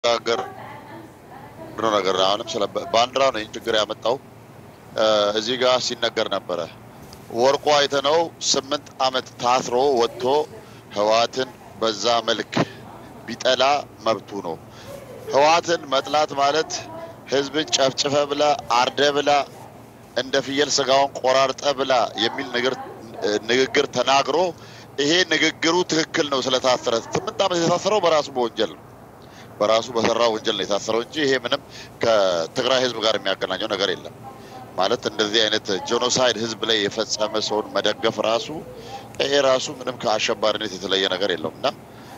ጋገር ነገር አሁንም ስለ ባንዲራ ነው ይህን ችግር ያመጣው። እዚህ ጋር ሲነገር ነበረ ወርቁ አይተነው ስምንት ዓመት ታስሮ ወጥቶ ህወሓትን በዛ መልክ ቢጠላ መብቱ ነው። ህወሓትን መጥላት ማለት ህዝብን ጨፍጭፈ ብላ አርደ ብላ እንደ ፍየል ስጋውን ቆራርጠ ብላ የሚል ንግግር ተናግሮ ይሄ ንግግሩ ትክክል ነው ስለታሰረ ስምንት ዓመት የታሰረው በራሱ በወንጀል ነው በራሱ በሰራው ወንጀል ነው የታሰረው እንጂ ይሄ ምንም ከትግራይ ህዝብ ጋር የሚያገናኘው ነገር የለም። ማለት እንደዚህ አይነት ጄኖሳይድ ህዝብ ላይ የፈጸመ ሰውን መደገፍ ራሱ ይሄ ራሱ ምንም ከአሸባሪነት የተለየ ነገር የለውም እና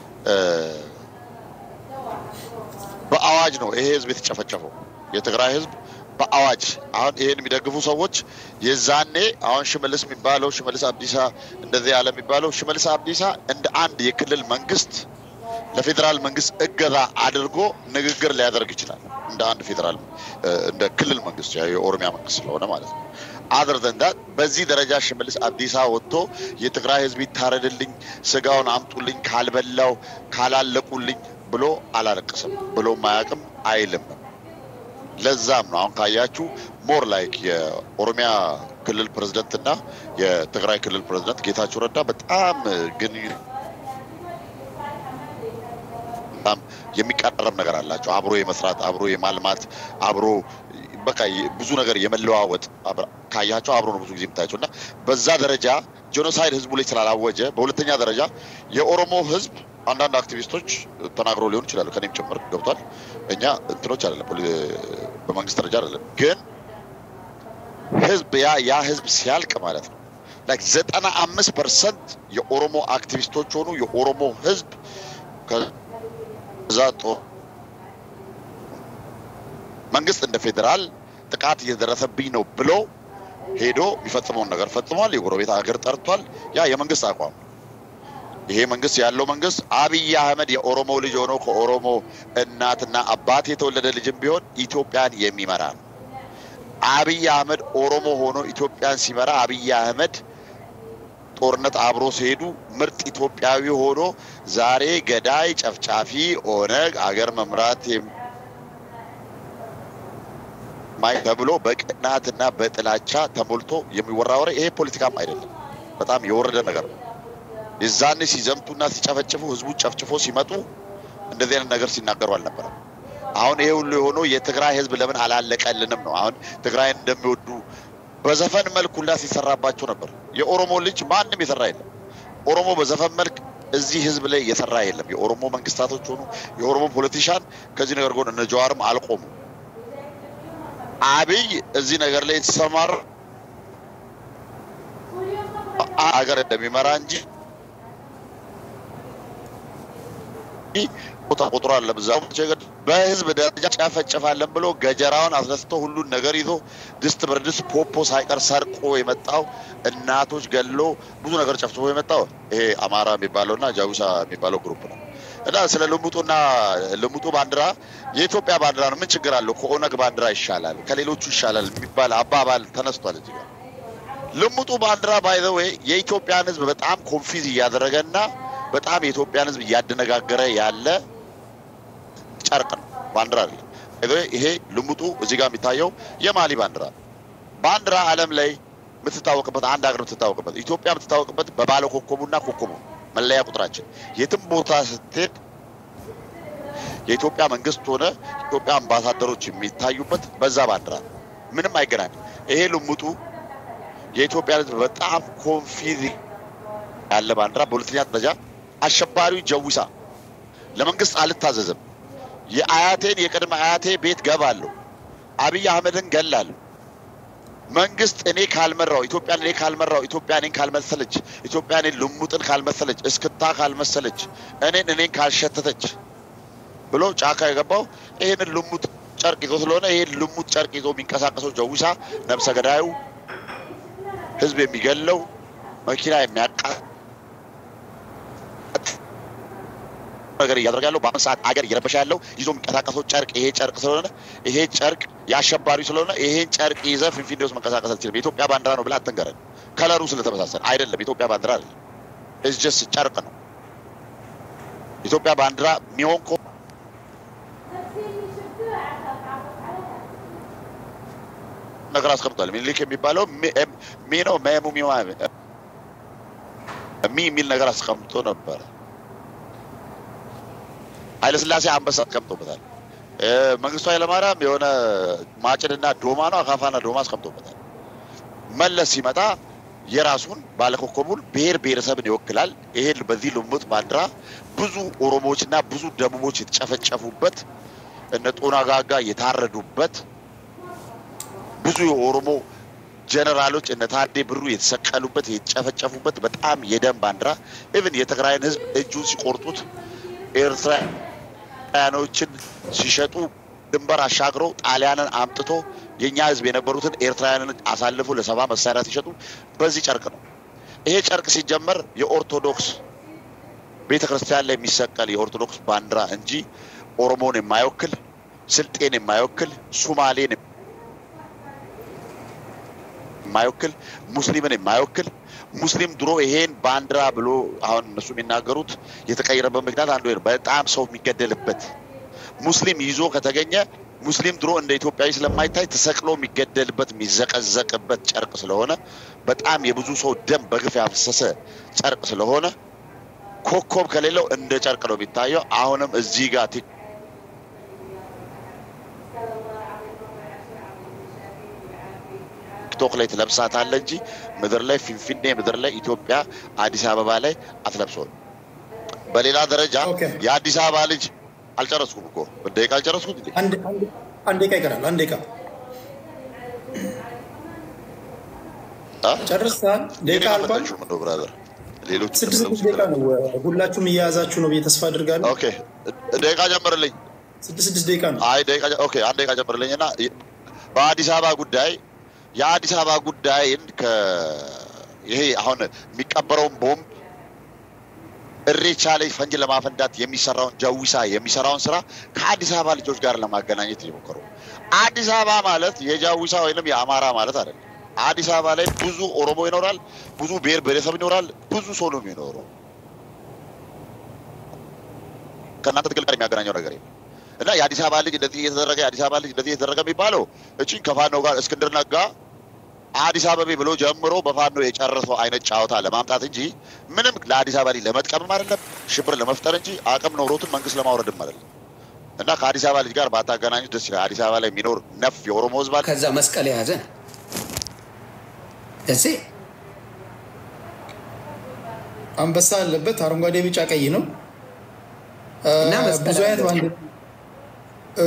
በአዋጅ ነው ይሄ ህዝብ የተጨፈጨፈው የትግራይ ህዝብ በአዋጅ አሁን ይሄን የሚደግፉ ሰዎች የዛኔ አሁን ሽመልስ የሚባለው ሽመልስ አብዲሳ እንደዚህ ያለ የሚባለው ሽመልስ አብዲሳ እንደ አንድ የክልል መንግስት ለፌዴራል መንግስት እገዛ አድርጎ ንግግር ሊያደርግ ይችላል። እንደ አንድ ፌዴራል እንደ ክልል መንግስት የኦሮሚያ መንግስት ስለሆነ ማለት ነው። አድር ዘንዳት በዚህ ደረጃ ሽመልስ አብዲሳ ወጥቶ የትግራይ ህዝብ ይታረድልኝ፣ ስጋውን አምጡልኝ፣ ካልበላው ካላለቁልኝ ብሎ አላለቅስም ብሎ ማያቅም አይልም። ለዛም ነው አሁን ካያችሁ ሞር ላይክ የኦሮሚያ ክልል ፕሬዝደንት እና የትግራይ ክልል ፕሬዝደንት ጌታቸው ረዳ በጣም ግን በጣም የሚቀራረብ ነገር አላቸው። አብሮ የመስራት አብሮ የማልማት አብሮ በቃ ብዙ ነገር የመለዋወጥ ካያቸው አብሮ ነው ብዙ ጊዜ የምታያቸው እና በዛ ደረጃ ጄኖሳይድ ህዝቡ ላይ ስላላወጀ፣ በሁለተኛ ደረጃ የኦሮሞ ህዝብ አንዳንድ አክቲቪስቶች ተናግረው ሊሆን ይችላሉ፣ ከኔም ጭምር ገብቷል። እኛ እንትኖች አይደለም፣ በመንግስት ደረጃ አይደለም፣ ግን ህዝብ ያ ያ ህዝብ ሲያልቅ ማለት ነው ላይክ ዘጠና አምስት ፐርሰንት የኦሮሞ አክቲቪስቶች ሆኑ የኦሮሞ ህዝብ ከዛ ጦር መንግስት እንደ ፌዴራል ጥቃት እየደረሰብኝ ነው ብሎ ሄዶ የሚፈጽመውን ነገር ፈጽሟል። የጎረቤት ሀገር ጠርቷል። ያ የመንግስት አቋም ይሄ መንግስት ያለው መንግስት አብይ አህመድ የኦሮሞ ልጅ ሆኖ ከኦሮሞ እናትና አባት የተወለደ ልጅም ቢሆን ኢትዮጵያን የሚመራ ነው። አብይ አህመድ ኦሮሞ ሆኖ ኢትዮጵያን ሲመራ አብይ አህመድ ጦርነት አብሮ ሲሄዱ ምርጥ ኢትዮጵያዊ ሆኖ ዛሬ ገዳይ ጨፍጫፊ ኦነግ አገር መምራት ማይ ተብሎ በቅናትና በጥላቻ ተሞልቶ የሚወራ ወሬ ይሄ ፖለቲካም አይደለም። በጣም የወረደ ነገር ነው። የዛኔ ሲዘምቱና ሲጨፈጭፉ ህዝቡን ጨፍጭፎ ሲመጡ እንደዚህ አይነት ነገር ሲናገሩ አልነበረም። አሁን ይሄ ሁሉ የሆነው የትግራይ ህዝብ ለምን አላለቀልንም ነው። አሁን ትግራይን እንደሚወዱ በዘፈን መልክ ሁላ ሲሰራባቸው ነበር። የኦሮሞ ልጅ ማንም የሰራ የለም። ኦሮሞ በዘፈን መልክ እዚህ ህዝብ ላይ የሰራ የለም። የኦሮሞ መንግስታቶች ሆኑ የኦሮሞ ፖለቲሻን ከዚህ ነገር ጎን እነ ጀዋርም አልቆሙ። አብይ እዚህ ነገር ላይ የተሰማራ ሀገር እንደሚመራ እንጂ ቦታ ቁጥሩ አለ ብዛው በህዝብ ደረጃ ጨፈጨፋለን ብሎ ገጀራውን አስነስቶ ሁሉን ነገር ይዞ ድስት ብርድስት ፖፖ ሳይቀር ሰርቆ የመጣው እናቶች ገሎ ብዙ ነገር ጨፍጭፎ የመጣው ይሄ አማራ የሚባለው እና ጃዊሳ የሚባለው ግሩፕ ነው። እና ስለ ልሙጡና ልሙጡ ባንዲራ የኢትዮጵያ ባንዲራ ነው፣ ምን ችግር አለው? ከኦነግ ባንዲራ ይሻላል፣ ከሌሎቹ ይሻላል የሚባል አባባል ተነስቷል እዚህ ጋር። ልሙጡ ባንዲራ ባይዘዌ የኢትዮጵያን ህዝብ በጣም ኮንፊዝ እያደረገና በጣም የኢትዮጵያን ህዝብ እያደነጋገረ ያለ ጨርቅ ነው፣ ባንዲራ አይደለም። ይሄ ልሙጡ እዚህ ጋር የሚታየው የማሊ ባንዲራ ባንዲራ ዓለም ላይ የምትታወቅበት አንድ ሀገር የምትታወቅበት ኢትዮጵያ የምትታወቅበት በባለ ኮከቡና ኮከቡ መለያ ቁጥራችን የትም ቦታ ስትሄድ የኢትዮጵያ መንግስት ሆነ ኢትዮጵያ አምባሳደሮች የሚታዩበት በዛ ባንዲራ ምንም አይገናኝም። ይሄ ልሙጡ የኢትዮጵያ ህዝብ በጣም ኮንፊዝ ያለ ባንዲራ። በሁለተኛ ደረጃ አሸባሪው ጀዊሳ ለመንግስት አልታዘዝም፣ የአያቴን የቅድመ አያቴ ቤት ገባለሁ፣ አብይ አህመድን ገላለሁ መንግስት እኔ ካልመራው ኢትዮጵያን እኔ ካልመራው ኢትዮጵያ እኔን ካልመሰለች ኢትዮጵያ እኔን ልሙጥን ካልመሰለች እስክታ ካልመሰለች እኔን እኔን ካልሸተተች ብሎ ጫካ የገባው ይህንን ልሙጥ ጨርቅ ይዞ ስለሆነ ይህን ልሙጥ ጨርቅ ይዞ የሚንቀሳቀሰው ጀዊሳ ነብሰ ገዳዩ ህዝብ የሚገለው መኪና የሚያቃ ነገር እያደረገ ያለው በአሁን ሰዓት አገር እየረበሸ ያለው ይዞ የሚንቀሳቀሰው ጨርቅ ይሄ ጨርቅ ስለሆነ ይሄ ጨርቅ የአሸባሪ ስለሆነ ይሄን ጨርቅ ይዘህ ፊንፊኔ ውስጥ መንቀሳቀስ አልችልም። የኢትዮጵያ ባንዲራ ነው ብለህ አትንገረን። ከለሩ ስለተመሳሰለ አይደለም። የኢትዮጵያ ባንዲራ አይደለም። ኢትስ ጀስት ጨርቅ ነው። ኢትዮጵያ ባንዲራ የሚሆን ነገር አስቀምጧል። ሚኒሊክ የሚባለው ሚ- ኤም- ሚ ነው መሙ ሚማ ሚ የሚል ነገር አስቀምጦ ነበረ። ኃይለስላሴ አንበሳ አስቀምጦበታል። እ፣ መንግስቱ ኃይለማርያም የሆነ ማጭድና ዶማ ነው አካፋና ዶማ አስቀምጦበታል። መለስ ሲመጣ የራሱን ባለኮከቡን ብሔር ብሔረሰብን ይወክላል። ይሄን በዚህ ልሙጥ ባንዲራ ብዙ ኦሮሞዎችና ብዙ ደቡቦች የተጨፈጨፉበት እነ ጦና ጋጋ የታረዱበት ብዙ የኦሮሞ ጀነራሎች እነ ታዴ ብሩ የተሰቀሉበት የተጨፈጨፉበት በጣም የደም ባንዲራ ኢቭን የትግራይን ህዝብ እጁን ሲቆርጡት ኤርትራውያኖችን ሲሸጡ ድንበር አሻግረው ጣሊያንን አምጥቶ የእኛ ህዝብ የነበሩትን ኤርትራውያንን አሳልፎ ለሰባ መሳሪያ ሲሸጡ በዚህ ጨርቅ ነው። ይሄ ጨርቅ ሲጀመር የኦርቶዶክስ ቤተ ክርስቲያን ላይ የሚሰቀል የኦርቶዶክስ ባንዲራ እንጂ ኦሮሞን የማይወክል ስልጤን የማይወክል ሱማሌን የማይወክል ሙስሊምን የማይወክል ሙስሊም ድሮ ይሄን ባንዲራ ብሎ አሁን እነሱ የሚናገሩት የተቀየረበት ምክንያት አንዱ ይሄ ነው። በጣም ሰው የሚገደልበት ሙስሊም ይዞ ከተገኘ ሙስሊም ድሮ እንደ ኢትዮጵያዊ ስለማይታይ ተሰቅሎ የሚገደልበት የሚዘቀዘቅበት ጨርቅ ስለሆነ በጣም የብዙ ሰው ደም በግፍ ያፈሰሰ ጨርቅ ስለሆነ ኮከብ ከሌለው እንደ ጨርቅ ነው የሚታየው። አሁንም እዚህ ጋር ቲ- ቲክቶክ ላይ ትለብሳታለህ እንጂ ምድር ላይ ፊንፊኔ ምድር ላይ ኢትዮጵያ አዲስ አበባ ላይ አትለብሰውም። በሌላ ደረጃ ኦኬ። የአዲስ አበባ ልጅ አልጨረስኩም እኮ ደቂቃ አልጨረስኩት እንዴ? አንድ አንድ- አንድ ደቂቃ ይቀራል። አንድ ደቂቃ አ? ጨርሰሃል? ደቂቃ የኔን አልቋል። አልመጣችሁም እንደው ብራዘር ሌሎች ስድስት እንደምለው ስድስት ደቂቃ ነው። ሁላችሁም እየያዛችሁ ነው ብዬ ተስፋ አድርጋለሁ። ኦኬ ደቂቃ ጨምርልኝ። ስድስት ስድስት ደቂቃ ነው። አይ ደቂቃ ጨ- ኦኬ አንድ ደቂቃ ጨምርልኝ እና በአዲስ አበባ ጉዳይ የአዲስ አበባ ጉዳይን ከ ይሄ አሁን የሚቀበረውን ቦምብ እሬቻ ላይ ፈንጅ ለማፈንዳት የሚሰራውን ጀዊሳ የሚሰራውን ስራ ከአዲስ አበባ ልጆች ጋር ለማገናኘት እየሞከሩ ነው። አዲስ አበባ ማለት የጃዊሳ ወይንም የአማራ ማለት አይደለም። አዲስ አበባ ላይ ብዙ ኦሮሞ ይኖራል፣ ብዙ ብሔር ብሔረሰብ ይኖራል፣ ብዙ ሰው ነው የሚኖረው። ከእናንተ ትግል ጋር የሚያገናኘው ነገር የለም። እና የአዲስ አበባ ልጅ እንደዚህ እየተደረገ የአዲስ አበባ ልጅ እንደዚህ እየተደረገ የሚባለው እቺን ከፋኖ ጋር እስክንድር ነጋ አዲስ አበቤ ብሎ ጀምሮ በፋኖ የጨረሰው አይነት ጫወታ ለማምጣት እንጂ ምንም ለአዲስ አበባ ልጅ ለመጥቀምም አይደለም፣ ሽብር ለመፍጠር እንጂ አቅም ኖሮትን መንግስት ለማውረድም አይደለም። እና ከአዲስ አበባ ልጅ ጋር ባታገናኙት ደስ ይላል። አዲስ አበባ ላይ የሚኖር ነፍ የኦሮሞ ህዝብ አለ። ከዛ መስቀል የያዘ ነው እሴ አንበሳ አለበት። አረንጓዴ፣ ቢጫ፣ ቀይ ነው። እና መስቀል ብዙ አይነት አለበት። ባንዲራ እ፣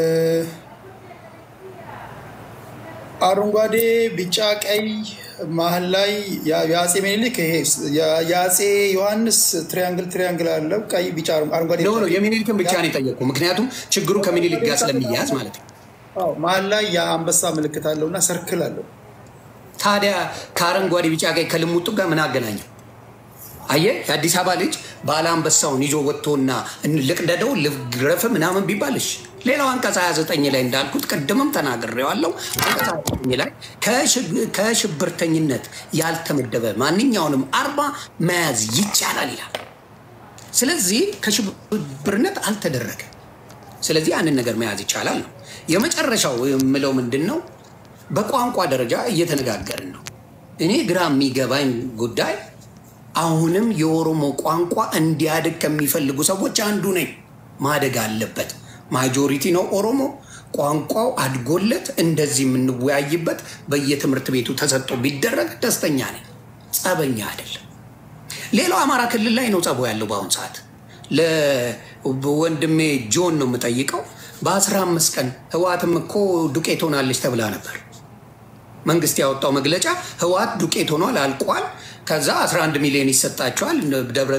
አረንጓዴ፣ ቢጫ፣ ቀይ መሀል ላይ ያ- የአፄ ምኒልክ ይሄ የ- የአፄ ዮሐንስ ትሪያንግል ትሪያንግል አለው። ቀይ፣ ቢጫ፣ አረንጓዴ፣ ኖ ቢጫ፣ ነው ቀይ። የሚኒሊክን ብቻ ነው የጠየቁ። ምክንያቱም ችግሩ ከሚኒሊክ ጋር ስለሚያያዝ ማለት ነው። አዎ፣ መሀል ላይ የአንበሳ ምልክት አለው እና ሰርክል አለው። ታዲያ ከአረንጓዴ ቢጫ ቀይ ከልሙጡ ጋር ምን አገናኘው? አየህ የአዲስ አበባ ልጅ ባለ አንበሳውን ይዞ ወጥቶና ልቅደደው ልግረፍ ምናምን ቢባልሽ ሌላው አንቀጽ 29 ላይ እንዳልኩት ቅድምም ተናግሬዋለሁ። አንቀጽ 29 ላይ ከሽግ- ከሽብርተኝነት ያልተመደበ ማንኛውንም አርማ መያዝ ይቻላል ይላል። ስለዚህ ከሽብርነት አልተደረገ። ስለዚህ ያንን ነገር መያዝ ይቻላል ነው። የመጨረሻው የምለው ምንድን ነው? በቋንቋ ደረጃ እየተነጋገርን ነው። እኔ ግራ የሚገባኝ ጉዳይ አሁንም የኦሮሞ ቋንቋ እንዲያድግ ከሚፈልጉ ሰዎች አንዱ ነኝ። ማደግ አለበት። ማጆሪቲ ነው ኦሮሞ። ቋንቋው አድጎለት እንደዚህ የምንወያይበት በየትምህርት ቤቱ ተሰጥቶ ቢደረግ ደስተኛ ነኝ። ጸበኛ አይደለም። ሌላው አማራ ክልል ላይ ነው ጸቦ ያለው በአሁኑ ሰዓት። ለወንድሜ ጆን ነው የምጠይቀው። በአስራ አምስት ቀን ህወሓትም እኮ ዱቄት ሆናለች ተብላ ነበር። መንግስት ያወጣው መግለጫ ህወሓት ዱቄት ሆኗል፣ አልቋል። ከዛ 11 ሚሊዮን ይሰጣቸዋል ደብረ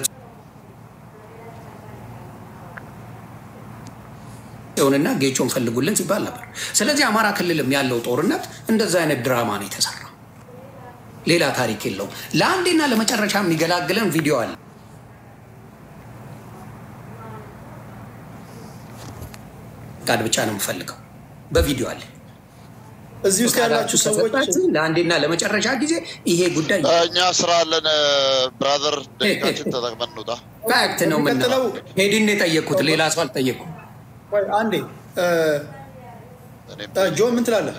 ጽዮንና ጌቾን ፈልጉልን ሲባል ነበር። ስለዚህ አማራ ክልልም ያለው ጦርነት እንደዛ አይነት ድራማ ነው የተሰራ፣ ሌላ ታሪክ የለውም። ለአንዴና ለመጨረሻ የሚገላግለን ቪዲዮ አለ። ቃድ ብቻ ነው የምፈልገው። በቪዲዮ አለ። እዚህ ውስጥ ያላችሁ ሰዎች ከሰጣችሁ ለአንዴና ለመጨረሻ ጊዜ ይሄ ጉዳይ እኛ ስራ አለን ብራዘር፣ ደቂቃችን ተጠቅመን እንውጣ። ፋክት ነው የምንለው። የሚቀጥለው- ሄድን የጠየኩት ሌላ ሰው አልጠየኩም። ቆይ አንዴ እ፣ እኔም እ፣ ጆን ምን ትላለህ?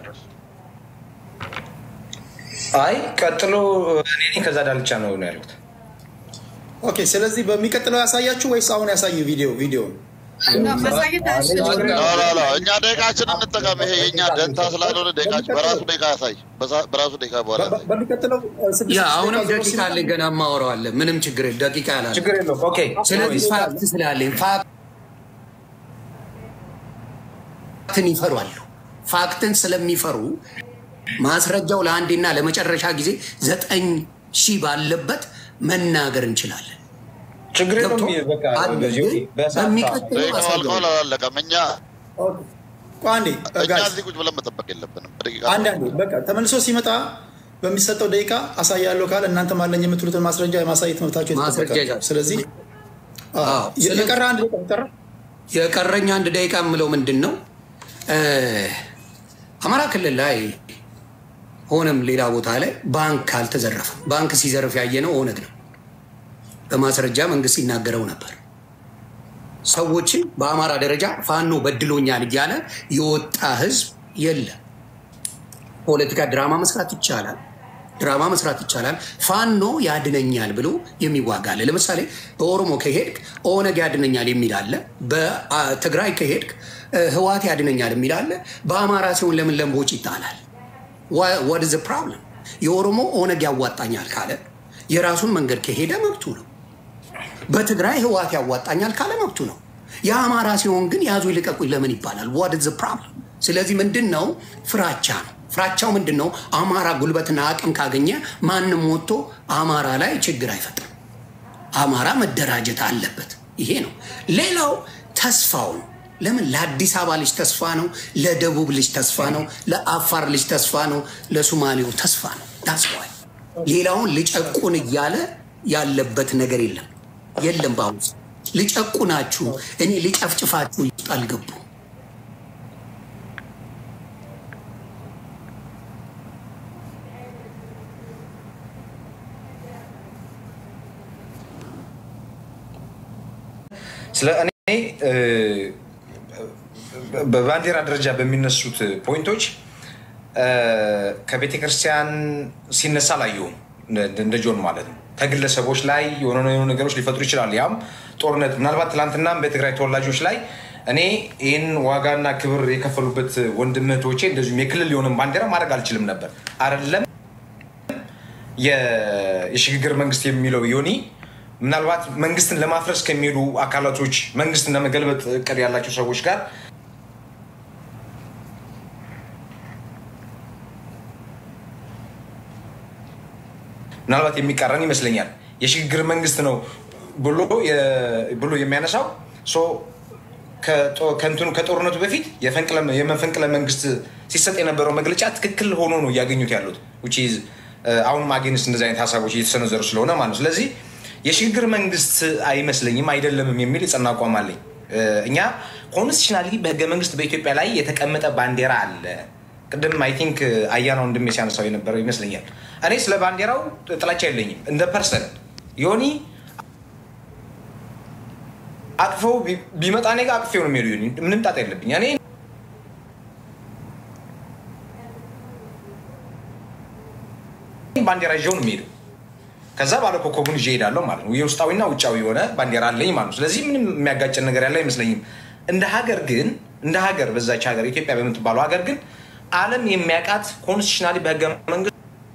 አይ ቀጥሎ እኔ ነኝ፣ ከዛ ዳልቻ ነው ነው ያልኩት። ኦኬ። ስለዚህ በሚቀጥለው ያሳያችሁ ወይስ አሁን ያሳዩ ቪዲዮ ቪዲዮ ማሳየት አያስፈልግም። ላ ላ ላ እኛ ደቂቃችን እንጠቀም። ይሄ የእኛ ደንታ ስላልሆነ ደቂቃችን በራሱ ደቂቃ ያሳይ፣ በዛ- በራሱ ደቂቃ በኋላ ያሳይ። በሚቀጥለው እ፣ ስድስት ያ አሁንም ደቂቃ ዜሮ ደቂቃ ሲመጣ አለኝ ገና ማወራዋለን። ምንም ችግር የለም። ደቂቃ ያላለ ችግር የለውም። ኦኬ ስለዚህ ፋክት ስላለኝ ፋክትን ይፈሯሉ። ፋክትን ስለሚፈሩ ማስረጃው ለአንዴና ለመጨረሻ ጊዜ ዘጠኝ ሺህ ባለበት መናገር እንችላለን። ችግር የለውም። ገብቶ በቃ አለ በዚህ ግን በሰዓት በሚቀጥለው ደቂቃው አልቀዋል አሳየዋለሁ። አላለቀም። እኛ ኦኬ። ቆይ አንዴ እ፣ እኛ ጋይስ እዚህ ቁጭ ብለን መጠበቅ የለብንም። በደቂቃ አንድ አንዴ በቃ ተመልሶ ሲመጣ በሚሰጠው ደቂቃ አሳያለሁ ካለ እናንተም አለኝ የምትሉትን ማስረጃ የማሳየት መብታቸው የተጠበቀ ማስረጃ ነው። ይዛል። ስለዚህ አዎ፣ አዎ፣ የ- ስለዚህ- የቀረ አንድ ደቂቃ ቀረ። የቀረኝ አንድ ደቂቃ የምለው ምንድን ነው እ፣ አማራ ክልል ላይ ሆነም ሌላ ቦታ ላይ ባንክ አልተዘረፈም። ባንክ ሲዘርፍ ያየነው ኦነግ ነው። በማስረጃ መንግስት ሲናገረው ነበር። ሰዎችን በአማራ ደረጃ ፋኖ በድሎኛል እያለ የወጣ ህዝብ የለም። ፖለቲካ ድራማ መስራት ይቻላል። ድራማ መስራት ይቻላል። ፋኖ ያድነኛል ብሎ የሚዋጋ አለ። ለምሳሌ በኦሮሞ ከሄድክ ኦነግ ያድነኛል የሚል አለ። በትግራይ ከሄድክ እ፣ ህዋት ያድነኛል የሚል አለ። በአማራ ሲሆን ለምን ለምቦጭ ይጣላል? ዋት ዘ ፕሮብለም? የኦሮሞ ኦነግ ያዋጣኛል ካለ የራሱን መንገድ ከሄደ መብቱ ነው። በትግራይ ህዋት ያዋጣኛል ካለ መብቱ ነው። የአማራ ሲሆን ግን ያዙ ይልቀቁኝ ለምን ይባላል? ዋት ዘ ፕሮብለም? ስለዚህ ምንድን ነው ፍራቻ ነው። ፍራቻው ምንድን ነው? አማራ ጉልበትና አቅም ካገኘ ማንም ወጥቶ አማራ ላይ ችግር አይፈጥርም። አማራ መደራጀት አለበት። ይሄ ነው። ሌላው ተስፋው ነው። ለምን ለአዲስ አበባ ልጅ ተስፋ ነው፣ ለደቡብ ልጅ ተስፋ ነው፣ ለአፋር ልጅ ተስፋ ነው፣ ለሱማሌው ተስፋ ነው። ዳስዋይ ሌላውን ልጨቁን እያለ ያለበት ነገር የለም የለም። በአሁኑ ሰዓት ልጨቁናችሁ እኔ ልጨፍጭፋችሁ ውስጥ አልገቡ ስለ እኔ እ፣ በባንዲራ ደረጃ በሚነሱት ፖይንቶች እ፣ ከቤተ ክርስቲያን ሲነሳ አላየሁም። እንደ- እንደ ጆን ማለት ነው። ከግለሰቦች ላይ የሆነ የሆኑ ነገሮች ሊፈጥሩ ይችላል። ያም ጦርነት ምናልባት ትናንትናም በትግራይ ተወላጆች ላይ እኔ ይህን ዋጋና ክብር የከፈሉበት ወንድም እህቶቼ እንደዚሁም የክልል የሆነ ባንዲራ ማድረግ አልችልም ነበር አይደለም የ- የሽግግር መንግስት የሚለው ዮኒ ምናልባት መንግስትን ለማፍረስ ከሚሄዱ አካላቶች መንግስትን ለመገልበጥ እቅድ ያላቸው ሰዎች ጋር ምናልባት የሚቃረን ይመስለኛል። የሽግግር መንግስት ነው ብሎ የ- ብሎ የሚያነሳው ሶ ከጦ- ከእንትኑ ከጦርነቱ በፊት የፈንቅለ- የመፈንቅለ መንግስት ሲሰጥ የነበረው መግለጫ ትክክል ሆኖ ነው እያገኙት ያሉት which is አሁንም አጌንስት እንደዚህ አይነት ሀሳቦች እየተሰነዘሩ ስለሆነ ማለት ነው። ስለዚህ የሽግግር መንግስት አይመስለኝም አይደለምም የሚል የጸና አቋም አለኝ። እኛ ኮንስቲሽናሊ በህገ መንግስት በኢትዮጵያ ላይ የተቀመጠ ባንዲራ አለ። ቅድም አይ ቲንክ አያናው እንደሚ ሲያነሳው የነበረው ይመስለኛል። እኔ ስለ ባንዲራው ጥላቻ የለኝም እንደ ፐርሰን ዮኒ አቅፈው ቢመጣ እኔ ጋር አቅፌው ነው የሚሄዱ ዮኒ ምንም ጣጣ የለብኝ እኔ ባንዲራ ይዤው ነው የሚሄደው። ከዛ ባለ ኮከቡን ይዤ እሄዳለሁ ማለት ነው። የውስጣዊና ውጫዊ የሆነ ባንዲራ አለኝ ማለት ነው። ስለዚህ ምንም የሚያጋጨን ነገር ያለ አይመስለኝም። እንደ ሀገር ግን እንደ ሀገር በዛች ሀገር ኢትዮጵያ በምትባለው ሀገር ግን ዓለም የሚያውቃት ኮንስቲሽናሊ በህገ መንግስት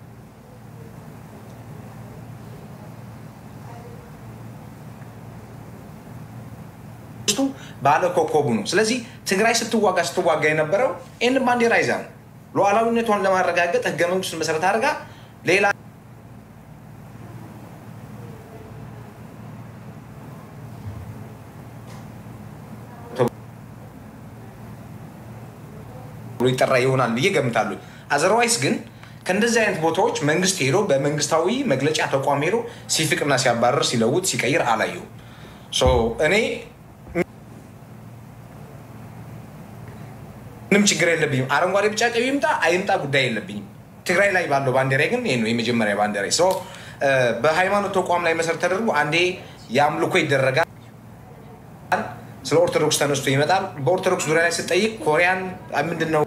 ባለ ኮከቡ ነው። ስለዚህ ትግራይ ስትዋጋ ስትዋጋ የነበረው ይህን ባንዲራ ይዛ ነው። ሉዓላዊነቷን ለማረጋገጥ ህገ መንግስቱን መሰረት አድርጋ ሌላ ብሎ ይጠራ ይሆናል ብዬ ገምታለሁ። አዘርዋይስ ግን ከእንደዚህ አይነት ቦታዎች መንግስት ሄዶ በመንግስታዊ መግለጫ ተቋም ሄዶ ሲፍቅና ሲያባረር ሲለውጥ ሲቀይር አላየሁም። እኔ ምንም ችግር የለብኝም። አረንጓዴ ቢጫ ቀይ ይምጣ አይምጣ ጉዳይ የለብኝም። ትግራይ ላይ ባለው ባንዲራ ግን ይሄ ነው የመጀመሪያ ባንዲራ። በሃይማኖት ተቋም ላይ መሰረት ተደርጎ አንዴ የአምልኮ ይደረጋል። ስለ ኦርቶዶክስ ተነስቶ ይመጣል። በኦርቶዶክስ ዙሪያ ላይ ስጠይቅ ኮሪያን ምንድን ነው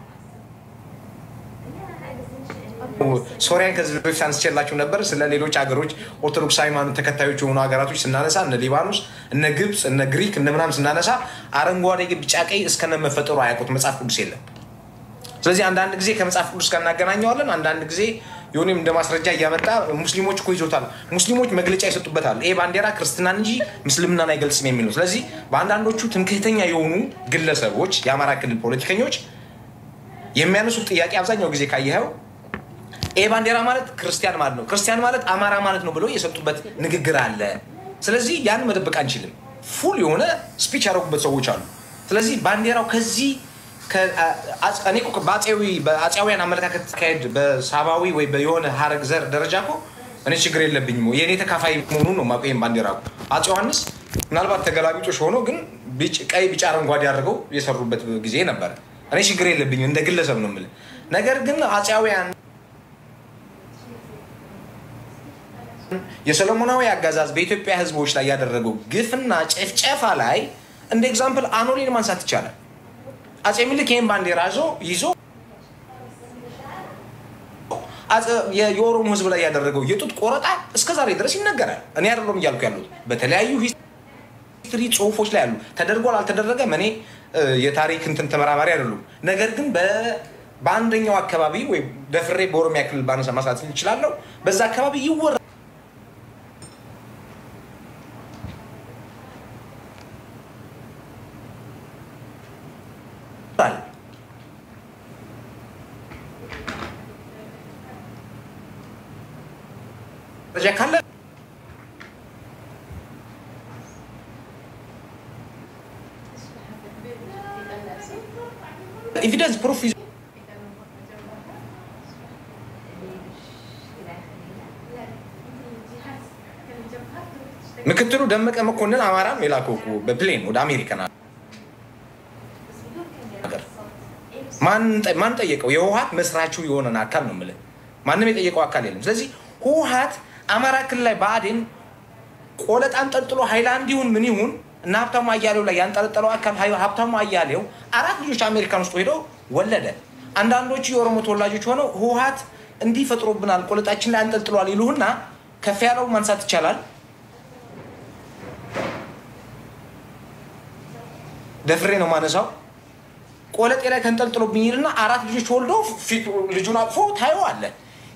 ሶሪያን ከዚህ በፊት አንስቼላችሁ ነበር። ስለ ሌሎች ሀገሮች ኦርቶዶክስ ሃይማኖት ተከታዮች የሆኑ ሀገራቶች ስናነሳ እነ ሊባኖስ፣ እነ ግብፅ፣ እነ ግሪክ እነ ምናምን ስናነሳ አረንጓዴ፣ ቢጫ፣ ቀይ እስከነመፈጠሩ አያውቁት መጽሐፍ ቅዱስ የለም። ስለዚህ አንዳንድ ጊዜ ከመጽሐፍ ቅዱስ ጋር እናገናኘዋለን። አንዳንድ ጊዜ የሆነም እንደ ማስረጃ እያመጣ ሙስሊሞች እኮ ይዞታል፣ ሙስሊሞች መግለጫ ይሰጡበታል። ይሄ ባንዲራ ክርስትናን እንጂ ምስልምናን አይገልጽም የሚል ነው። ስለዚህ በአንዳንዶቹ ትምክህተኛ የሆኑ ግለሰቦች፣ የአማራ ክልል ፖለቲከኞች የሚያነሱት ጥያቄ አብዛኛው ጊዜ ካየኸው ይሄ ባንዲራ ማለት ክርስቲያን ማለት ነው፣ ክርስቲያን ማለት አማራ ማለት ነው ብለው የሰጡበት ንግግር አለ። ስለዚህ ያን መደበቅ አንችልም። ፉል የሆነ ስፒች ያደረጉበት ሰዎች አሉ። ስለዚህ ባንዲራው ከዚህ እኔ እኮ በአፄዊ በአፄያውያን አመለካከት ካሄድ በሳባዊ ወይ የሆነ ሀረግ ዘር ደረጃ እኮ እኔ ችግር የለብኝም። የእኔ ተካፋይ መሆኑን ነው የማውቀው። ይሄን ባንዲራ እኮ አፄ ዮሐንስ ምናልባት ተገላቢጦሽ ሆኖ ግን ቀይ፣ ቢጫ፣ አረንጓዴ አድርገው የሰሩበት ጊዜ ነበር። እኔ ችግር የለብኝም እንደ ግለሰብ ነው የምልህ። ነገር ግን አፄያውያን የሰሎሞናዊ አገዛዝ በኢትዮጵያ ሕዝቦች ላይ ያደረገው ግፍና ጭፍጨፋ ላይ እንደ ኤግዛምፕል አኖሌን ማንሳት ይቻላል። አፄ ምኒልክ ይህን ባንዲራ ይዞ ይዞ የኦሮሞ ሕዝብ ላይ ያደረገው የጡት ቆረጣ እስከ ዛሬ ድረስ ይነገራል። እኔ አይደለም እያልኩ ያሉት በተለያዩ ሂስትሪ ጽሁፎች ላይ ያሉ ተደርጓል አልተደረገም። እኔ የታሪክ እንትን ተመራማሪ አይደሉም። ነገር ግን በአንደኛው አካባቢ ወይ ደፍሬ በኦሮሚያ ክልል ባነሳ ማሳት ይችላለሁ። በዛ አካባቢ ይወራ ደረጃ ካለ ኤቪደንስ ፕሩፍ ምክትሉ ደመቀ መኮንን አማራም የላከው እኮ በፕሌን ወደ አሜሪካን ሀገር ማን ጠየቀው? የህወሀት መስራቹ የሆነን አካል ነው የምልህ። ማንም የጠየቀው አካል የለም። ስለዚህ ህወሀት አማራ ክልል ላይ ብአዴን ቆለጣ አንጠልጥሎ ሃይላንድ ይሁን ምን ይሁን እና ሀብታሙ አያሌው ላይ ያንጠለጠለው አካል ሀብታሙ አያሌው አራት ልጆች አሜሪካን ውስጥ ሄደው ወለደ። አንዳንዶቹ የኦሮሞ ተወላጆች ሆነው ህወሀት እንዲህ ፈጥሮብናል፣ ቆለጣችን ላይ አንጠልጥሏል ይሉህና ከፍ ያለው ማንሳት ይቻላል። ደፍሬ ነው ማነሳው። ቆለጤ ላይ ተንጠልጥሎብኝ ይልና አራት ልጆች ወልዶ ልጁን አቅፎ ታየዋለህ።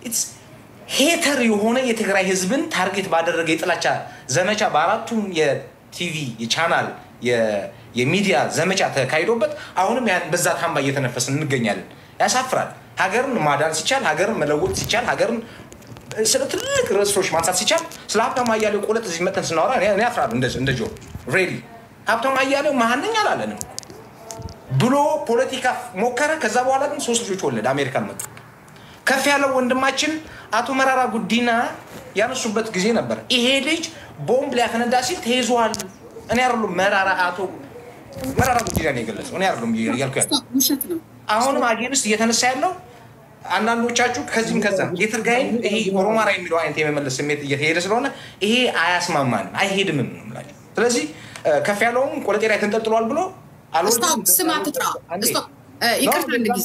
ሄተር የሆነ የትግራይ ህዝብን ታርጌት ባደረገ የጥላቻ ዘመቻ በአራቱም የቲቪ የቻናል የሚዲያ ዘመቻ ተካሂዶበት አሁንም ያን በዛ ታምባ እየተነፈስን እንገኛለን። ያሳፍራል። ሀገርን ማዳን ሲቻል፣ ሀገርን መለወጥ ሲቻል፣ ሀገርን ስለ ትልቅ ርዕሶች ማንሳት ሲቻል፣ ስለ ሀብታሙ አያሌው ቆለጥ እዚህ መተን ስናወራ እኔ አፍራለሁ። እንደ ጆ ሬዲ ሀብታሙ አያሌው መሀንኛ አላለንም ብሎ ፖለቲካ ሞከረ። ከዛ በኋላ ግን ሶስት ልጆች ወለደ። አሜሪካን መጡ። ከፍ ያለው ወንድማችን አቶ መራራ ጉዲና ያነሱበት ጊዜ ነበር። ይሄ ልጅ ቦምብ ሊያፈነዳ ሲል ተይዟል። እኔ አይደሉም መራራ አቶ መራራ ጉዲና ነው የገለጸው። እኔ አይደሉም እያልኩ ያለው ውሸት ነው። አሁንም አጌንስት እየተነሳ ያለው አንዳንዶቻችሁ ከዚህም ከዛ የትርጋይን ይሄ ኦሮማራ የሚለው አይነት የመመለስ ስሜት እየተሄደ ስለሆነ ይሄ አያስማማንም፣ አይሄድምም ነው የምላቸው። ስለዚህ ከፍ ያለውም ቆለጤ ላይ ተንጠልጥሏል ብሎ ስቶፕ፣ ስም አትጥራ። ስቶፕ፣ ይቅርታ አንድ ጊዜ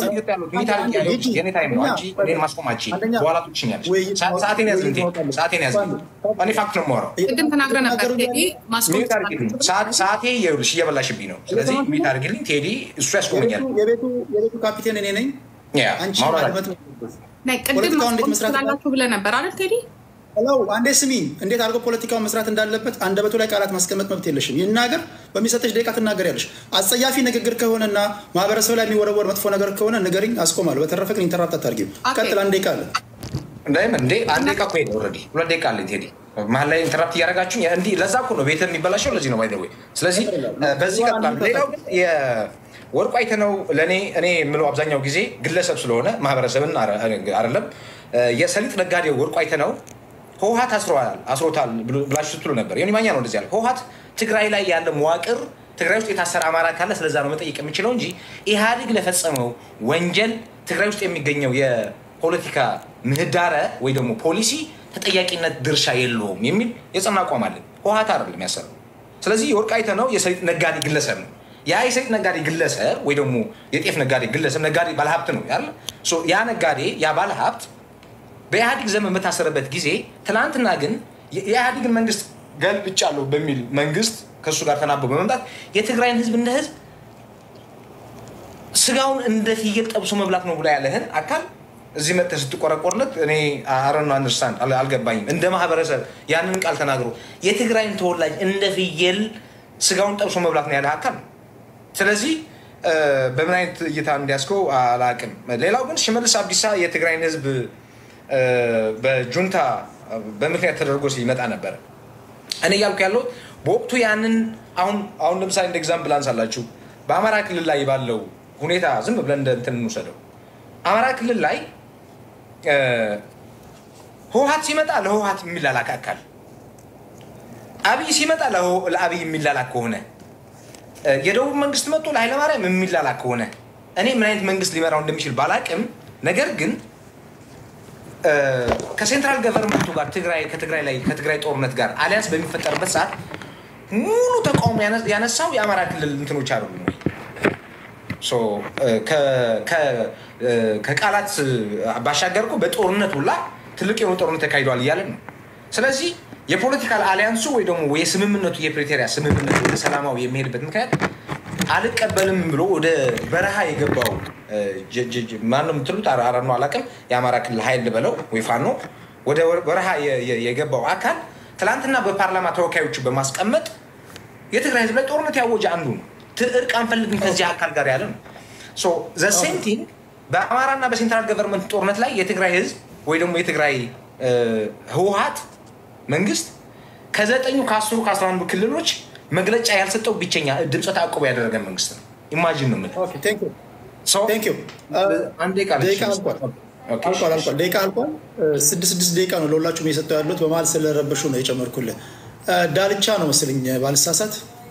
የኔ ታይም ነው። አንቺ እኔን ማስቆማች በኋላ ትችኛለሽ። ሰዓቴን ያዝልኝ፣ ሰዓቴን ያዝልኝ። እኔ ፋክት ነው የማወራው። ቅድም ተናግረህ ነበር ቴዲ ማስቆም ሚዩት አድርጊልኝ። ሰዓቴ ይኸውልሽ እየበላሽብኝ ነው። ስለዚህ ሚዩት አድርጊልኝ። ቴዲ እሱ ያስቆመኛል። የቤቱ ካፒቴን እኔ ነኝ። ያ አንቺ ማውራት ማድመጥ ነው። ቅድም ፖለቲካውን እንዴት ማስቆም መስራት ትችላላችሁ ብለህ ነበር አይደል ቴዲ? ለው አንዴ ስሚ፣ እንዴት አድርጎ ፖለቲካውን መስራት እንዳለበት አንደበቱ ላይ ቃላት ማስቀመጥ መብት የለሽም። ይናገር፣ በሚሰጠች ደቂቃ ትናገሪያለሽ። አጸያፊ ንግግር ከሆነና ማህበረሰብ ላይ የሚወረወር መጥፎ ነገር ከሆነ ንገሪኝ፣ አስቆማለሁ። በተረፈ ግን ኢንተራፕት አታድርጊው። ቀጥል፣ አንድ ደቂቃ አለ። እንዳይም እንዴ አንድ ደቂቃ እኮ ሄደ ኦልሬዲ ሁለት ደቂቃ አለኝ ቴዲ መሀል ላይ ኢንተራፕት እያደረጋችሁ እንዲህ ለዛ እኮ ነው ቤት የሚበላሸው ለዚህ ነው ባይ ዘ ወይ ስለዚህ በዚህ ቀጥላል ሌላው ግን የወርቁ አይተነው ለእኔ እኔ የምለው አብዛኛው ጊዜ ግለሰብ ስለሆነ ማህበረሰብን አይደለም የሰሊጥ ነጋዴው ወርቁ አይተነው ህወሀት አስሮታል አስሮታል ብላችሁ ስትሉ ነበር ዮኒ ማኛ ነው እንደዚህ ያለ ህወሀት ትግራይ ላይ ያለ መዋቅር ትግራይ ውስጥ የታሰረ አማራ ካለ ስለዛ ነው መጠየቅ የሚችለው እንጂ ኢህአዴግ ለፈጸመው ወንጀል ትግራይ ውስጥ የሚገኘው የፖለቲካ ምህዳረ ወይ ደግሞ ፖሊሲ ተጠያቂነት ድርሻ የለውም የሚል የጸና አቋም አለን። ህወሀት አይደለም ያሰረው ስለዚህ የወልቃይት ነው የሰሊጥ ነጋዴ ግለሰብ ነው። ያ የሰሊጥ ነጋዴ ግለሰብ ወይ ደግሞ የጤፍ ነጋዴ ግለሰብ ነጋዴ ባለሀብት ነው ያለ ሶ ያ ነጋዴ ያ ባለሀብት በኢህአዲግ ዘመን በታሰረበት ጊዜ ትናንትና ግን የኢህአዲግን መንግስት ገልብጫለሁ በሚል መንግስት ከእሱ ጋር ተናቦ በመምጣት የትግራይን ህዝብ እንደ ህዝብ ስጋውን እንደ ፍየል ጠብሶ መብላት ነው ብላ ያለህን አካል እዚህ መጥተህ ስትቆረቆርለት እኔ አረኑ አንደርስታንድ አልገባኝም። እንደ ማህበረሰብ ያንን ቃል ተናግሮ የትግራይን ተወላጅ እንደ ፍየል ስጋውን ጠብሶ መብላት ነው ያለህ አካል ነው። ስለዚህ በምን አይነት እይታ እንዲያስከው አላቅም። ሌላው ግን ሽመልስ አብዲሳ የትግራይን ህዝብ በጁንታ በምክንያት ተደርጎ ሲመጣ ነበረ። እኔ እያልኩ ያለው በወቅቱ ያንን አሁን አሁን ለምሳሌ እንደ ኤግዛምፕል አንሳላችሁ በአማራ ክልል ላይ ባለው ሁኔታ ዝም ብለን እንደ እንትን እንውሰደው። አማራ ክልል ላይ ህወሀት ሲመጣ ለህወሀት የሚላላክ አካል፣ አብይ ሲመጣ ለአብይ የሚላላክ ከሆነ የደቡብ መንግስት መጥቶ ለኃይለማርያም የሚላላክ ከሆነ እኔ ምን አይነት መንግስት ሊመራው እንደሚችል ባላቅም፣ ነገር ግን ከሴንትራል ገቨርንመንቱ ጋር ትግራይ ከትግራይ ላይ ከትግራይ ጦርነት ጋር አሊያንስ በሚፈጠርበት ሰዓት ሙሉ ተቃውሞ ያነሳው የአማራ ክልል እንትኖች አሉ ወይ? ከቃላት ባሻገር እኮ በጦርነት ሁላ ትልቅ የሆነ ጦርነት ተካሂዷል እያለን ነው። ስለዚህ የፖለቲካል አሊያንሱ ወይ ደግሞ የስምምነቱ የፕሪቶሪያ ስምምነቱ ወደ ሰላማዊ የሚሄድበት ምክንያት አልቀበልም ብሎ ወደ በረሃ የገባው ማነው የምትሉት አረኑ አላውቅም፣ የአማራ ክልል ኃይል በለው ወይ ፋኖ ወደ በረሃ የገባው አካል ትላንትና በፓርላማ ተወካዮቹ በማስቀመጥ የትግራይ ህዝብ ላይ ጦርነት ያወጀ አንዱ ነው። እርቅ አንፈልግም ከዚህ አካል ጋር ያለ ነው። ዘሴም ቲንግ በአማራና በሴንትራል ገቨርንመንት ጦርነት ላይ የትግራይ ህዝብ ወይ ደግሞ የትግራይ ህወሀት መንግስት ከዘጠኙ ከአስሩ ከአስራ አንዱ ክልሎች መግለጫ ያልሰጠው ብቸኛ ድምፀ ተአቅቦ ያደረገ መንግስት ነው። ኢማጂን ነው የምልህ። ደቂቃ አልቋል። ስድስት ስድስት ደቂቃ ነው ለሁላችሁም የሰጠው ያሉት። በመሀል ስለረበሹ ነው የጨመርኩልህ። ዳልቻ ነው መስልኝ ባልሳሳት።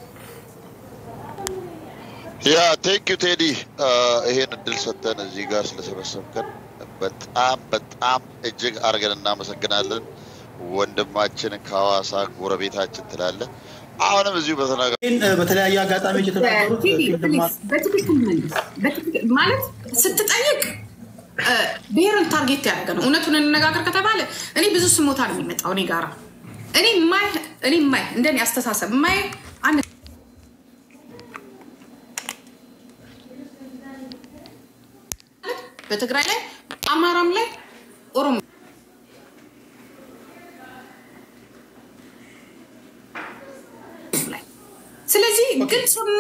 ያ ቴንክ ዩ ቴዲ፣ ይሄን እድል ሰጠን እዚህ ጋር ስለሰበሰብከን በጣም በጣም እጅግ አድርገን እናመሰግናለን። ወንድማችንን ከሐዋሳ ጎረቤታችን ትላለ። አሁንም እዚሁ በተናገ በተለያየ አጋጣሚዎች የተናገሩት በትክክል መልስ ማለት ስትጠይቅ ብሔርን ታርጌት ያደረገ ነው። እውነቱን እንነጋገር ከተባለ እኔ ብዙ ስሞታ ነው የሚመጣው እኔ ጋራ እኔ ማይ እኔ ማይ እንደኔ አስተሳሰብ ማይ አንድ በትግራይ ላይ አማራም ላይ ኦሮሞ ላይ ስለዚህ ግልጽና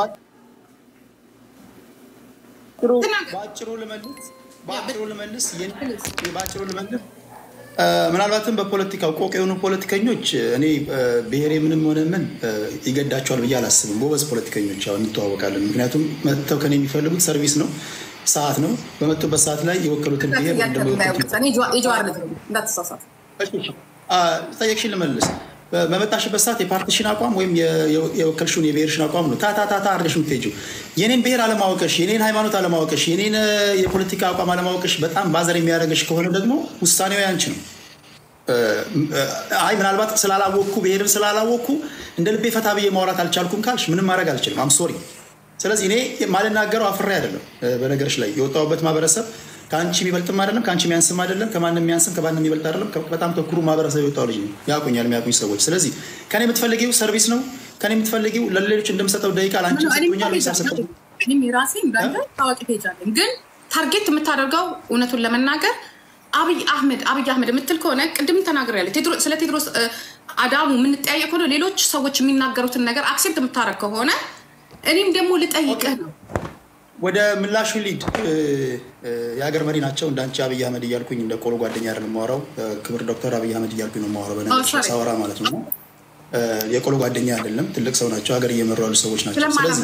በአጭሩ ልመልስ በአጭሩ ልመልስ በአጭሩ ልመልስ ምናልባትም በፖለቲካው ቆቅ የሆኑ ፖለቲከኞች እኔ ብሔሬ ምንም ሆነ ምን ይገዳቸዋል ብዬ አላስብም። ጎበዝ ፖለቲከኞች ያው እንተዋወቃለን። ምክንያቱም መጥተው ከኔ የሚፈልጉት ሰርቪስ ነው፣ ሰዓት ነው። በመጡበት ሰዓት ላይ የወከሉትን ብሔር ጠየቅሽን ልመልስ። በመጣሽበት ሰዓት የፓርቲሽን አቋም ወይም የወከልሽውን የብሔርሽን አቋም ነው ታታታታ አርገሽ የምትሄጂው። የኔን ብሔር አለማወቅሽ፣ የኔን ሃይማኖት አለማወቅሽ፣ የኔን የፖለቲካ አቋም አለማወቅሽ በጣም ባዘር የሚያደርግሽ ከሆነ ደግሞ ውሳኔው ያንቺ ነው። አይ ምናልባት ስላላወቅኩ ብሔርን ስላላወቅኩ እንደ ልቤ ፈታ ብዬ ማውራት አልቻልኩም ካልሽ ምንም ማድረግ አልችልም። አም ሶሪ። ስለዚህ እኔ ማልናገረው አፍሬ አይደለም። በነገሮች ላይ የወጣሁበት ማህበረሰብ ከአንቺ የሚበልጥም አይደለም፣ ከአንቺ የሚያንስም አይደለም፣ ከማንም የሚያንስም ከማንም የሚበልጥ አይደለም። በጣም ተኩሩ ማህበረሰብ የወጣው ልጅ ነው። ያውቁኛል የሚያውቁኝ ሰዎች። ስለዚህ ከኔ የምትፈልጊው ሰርቪስ ነው። ከኔ የምትፈልጊው ለሌሎች እንደምሰጠው ደቂቃ ለአንቺ ሰጥቶኛል። ሰጠው ራሴ እንዳለ ታዋቂ ፔጅ አለኝ። ግን ታርጌት የምታደርገው እውነቱን ለመናገር አብይ አህመድ አብይ አህመድ የምትል ከሆነ ቅድም ተናግሬያለሁ። ስለ ቴድሮስ አዳሙ የምንጠያየቅ ከሆነ ሌሎች ሰዎች የሚናገሩትን ነገር አክሴፕት የምታደርግ ከሆነ እኔም ደግሞ ልጠይቅህ ነው ወደ ምላሹ ሊድ የሀገር መሪ ናቸው። እንዳንቺ አብይ አህመድ እያልኩኝ እንደ ቆሎ ጓደኛ አይደለም የማወራው። ክብር ዶክተር አብይ አህመድ እያልኩኝ ነው የማወራው። በነገሮች ሳወራ ማለት ነው። የቆሎ ጓደኛ አይደለም። ትልቅ ሰው ናቸው። ሀገር እየመሩ ያሉ ሰዎች ናቸው።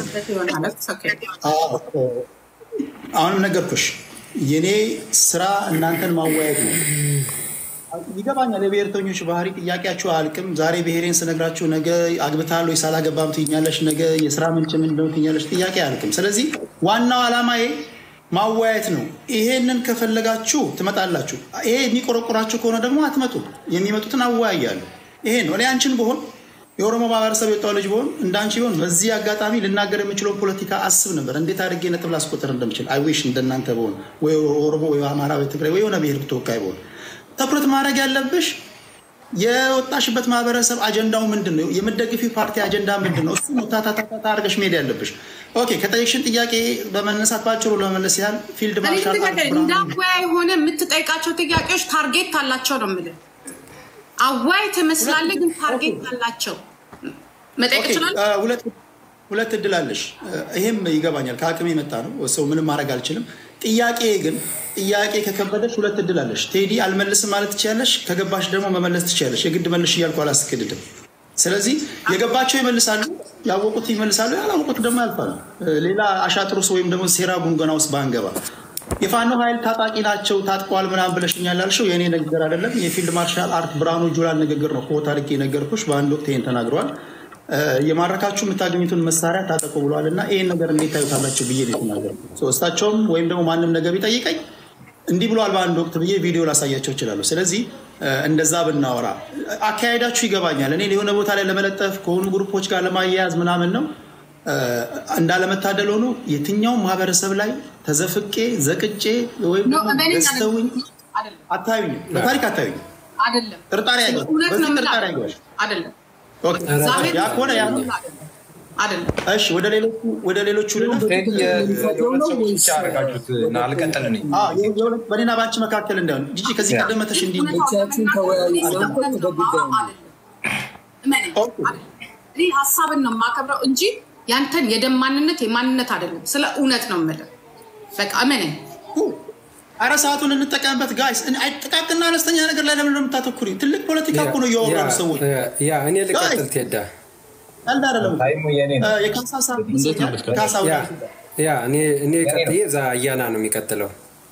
አሁንም ነገርኩሽ፣ የኔ ስራ እናንተን ማወያየት ነው። ይገባኛል። የብሔርተኞች ባህሪ ጥያቄያችሁ አያልቅም። ዛሬ ብሔሬን ስነግራችሁ ነገ አግብታለሁ ወይ ሳላገባም ትይኛለሽ፣ ነገ የስራ ምንጭ ምንድን ነው ትይኛለሽ። ጥያቄ አያልቅም። ስለዚህ ዋናው ዓላማዬ ማወያየት ነው። ይሄንን ከፈለጋችሁ ትመጣላችሁ። ይሄ የሚቆረቆራችሁ ከሆነ ደግሞ አትመጡ። የሚመጡትን አወያያለሁ። ይሄ ነው። እኔ አንቺን ብሆን የኦሮሞ ማህበረሰብ የወጣው ልጅ ቢሆን እንዳንቺ ቢሆን በዚህ አጋጣሚ ልናገር የምችለውን ፖለቲካ አስብ ነበር። እንዴት አድርጌ ነጥብ ላስቆጥር እንደምችል አይዊሽ እንደናንተ በሆን ወይ ኦሮሞ ወይ አማራ ወይ ትግራይ ወይ የሆነ ብሔር ተወካይ በሆን ትኩረት ማድረግ ያለብሽ የወጣሽበት ማህበረሰብ አጀንዳው ምንድን ነው? የምደግፊው ፓርቲ አጀንዳ ምንድን ነው? እሱ ነው ታታታታ አድርገሽ መሄድ ያለብሽ። ኦኬ ከጠየቅሽን ጥያቄ በመነሳት ባጭሩ ለመመለስ ያህል ፊልድ ማርሻል እንዳወያይ የሆነ የምትጠይቃቸው ጥያቄዎች ታርጌት አላቸው ነው የምልህ። አዋይ ትመስላለህ፣ ግን ታርጌት አላቸው። መጠየቅ ይችላል። ሁለት እድል አለሽ። ይሄም ይገባኛል፣ ከአቅም የመጣ ነው። ሰው ምንም ማድረግ አልችልም። ጥያቄ ግን ጥያቄ ከከበደሽ ሁለት እድል አለሽ። ቴዲ አልመልስም ማለት ትችያለሽ፣ ከገባሽ ደግሞ መመለስ ትችያለሽ። የግድ መልሽ እያልኩ አላስገድድም። ስለዚህ የገባቸው ይመልሳሉ፣ ያወቁት ይመልሳሉ፣ ያላወቁት ደግሞ ያልፋሉ። ሌላ አሻጥሩስ ወይም ደግሞ ሴራ ጉንገና ውስጥ ባንገባ የፋኖ ኃይል ታጣቂ ናቸው ታጥቀዋል ምናምን ብለሽኛል ያልሽው የእኔ ንግግር አይደለም። የፊልድ ማርሻል አርት ብርሃኑ ጁላን ንግግር ነው። ኮት አድርጌ የነገርኩሽ በአንድ ወቅት ይሄን ተናግረዋል። የማረካችሁ የምታገኙትን መሳሪያ ታጠቁ ብለዋል እና ይህን ነገር እንዴት ታዩታላችሁ ብዬ ነው የተናገርኩት። እሳቸውም ወይም ደግሞ ማንም ነገር ቢጠይቀኝ እንዲህ ብለዋል በአንድ ወቅት ብዬ ቪዲዮ ላሳያቸው እችላለሁ። ስለዚህ እንደዛ ብናወራ አካሄዳችሁ ይገባኛል። እኔ የሆነ ቦታ ላይ ለመለጠፍ ከሆኑ ግሩፖች ጋር ለማያያዝ ምናምን ነው። እንዳለመታደል ሆኖ የትኛውም ማህበረሰብ ላይ ተዘፍቄ ዘቅጬ ወይም ገዝተውኝ አታዩኝ፣ በታሪክ አታዩኝ። ጥርጣሬ ጥርጣሬ አይገባሽ አይደለም ያ ከሆነ ያ እሺ፣ ወደ ሌሎቹ ወደ ሌሎቹ በኔና በአንቺ መካከል እንዳይሆን ጂጂ ከዚህ ቀደም መተሽ እንዲ ሀሳብን ነው የማከብረው እንጂ ያንተን የደም ማንነት የማንነት አይደለም። ስለ እውነት ነው የምልህ። በቃ እመነኝ። አረ ሰዓቱን እንጠቀምበት ጋይስ። ጥቃቅና አነስተኛ ነገር ላይ ለምን የምታተኩሪ? ትልቅ ፖለቲካ እኮ ነው እያወራሉ ሰዎች። ያ እኔ ልቀጥል ቴዳ ቀልድ አይደለም። የካሳ ሰዓት ካሳ ያ እኔ ቀጥዬ እዛ አያና ነው የሚቀጥለው።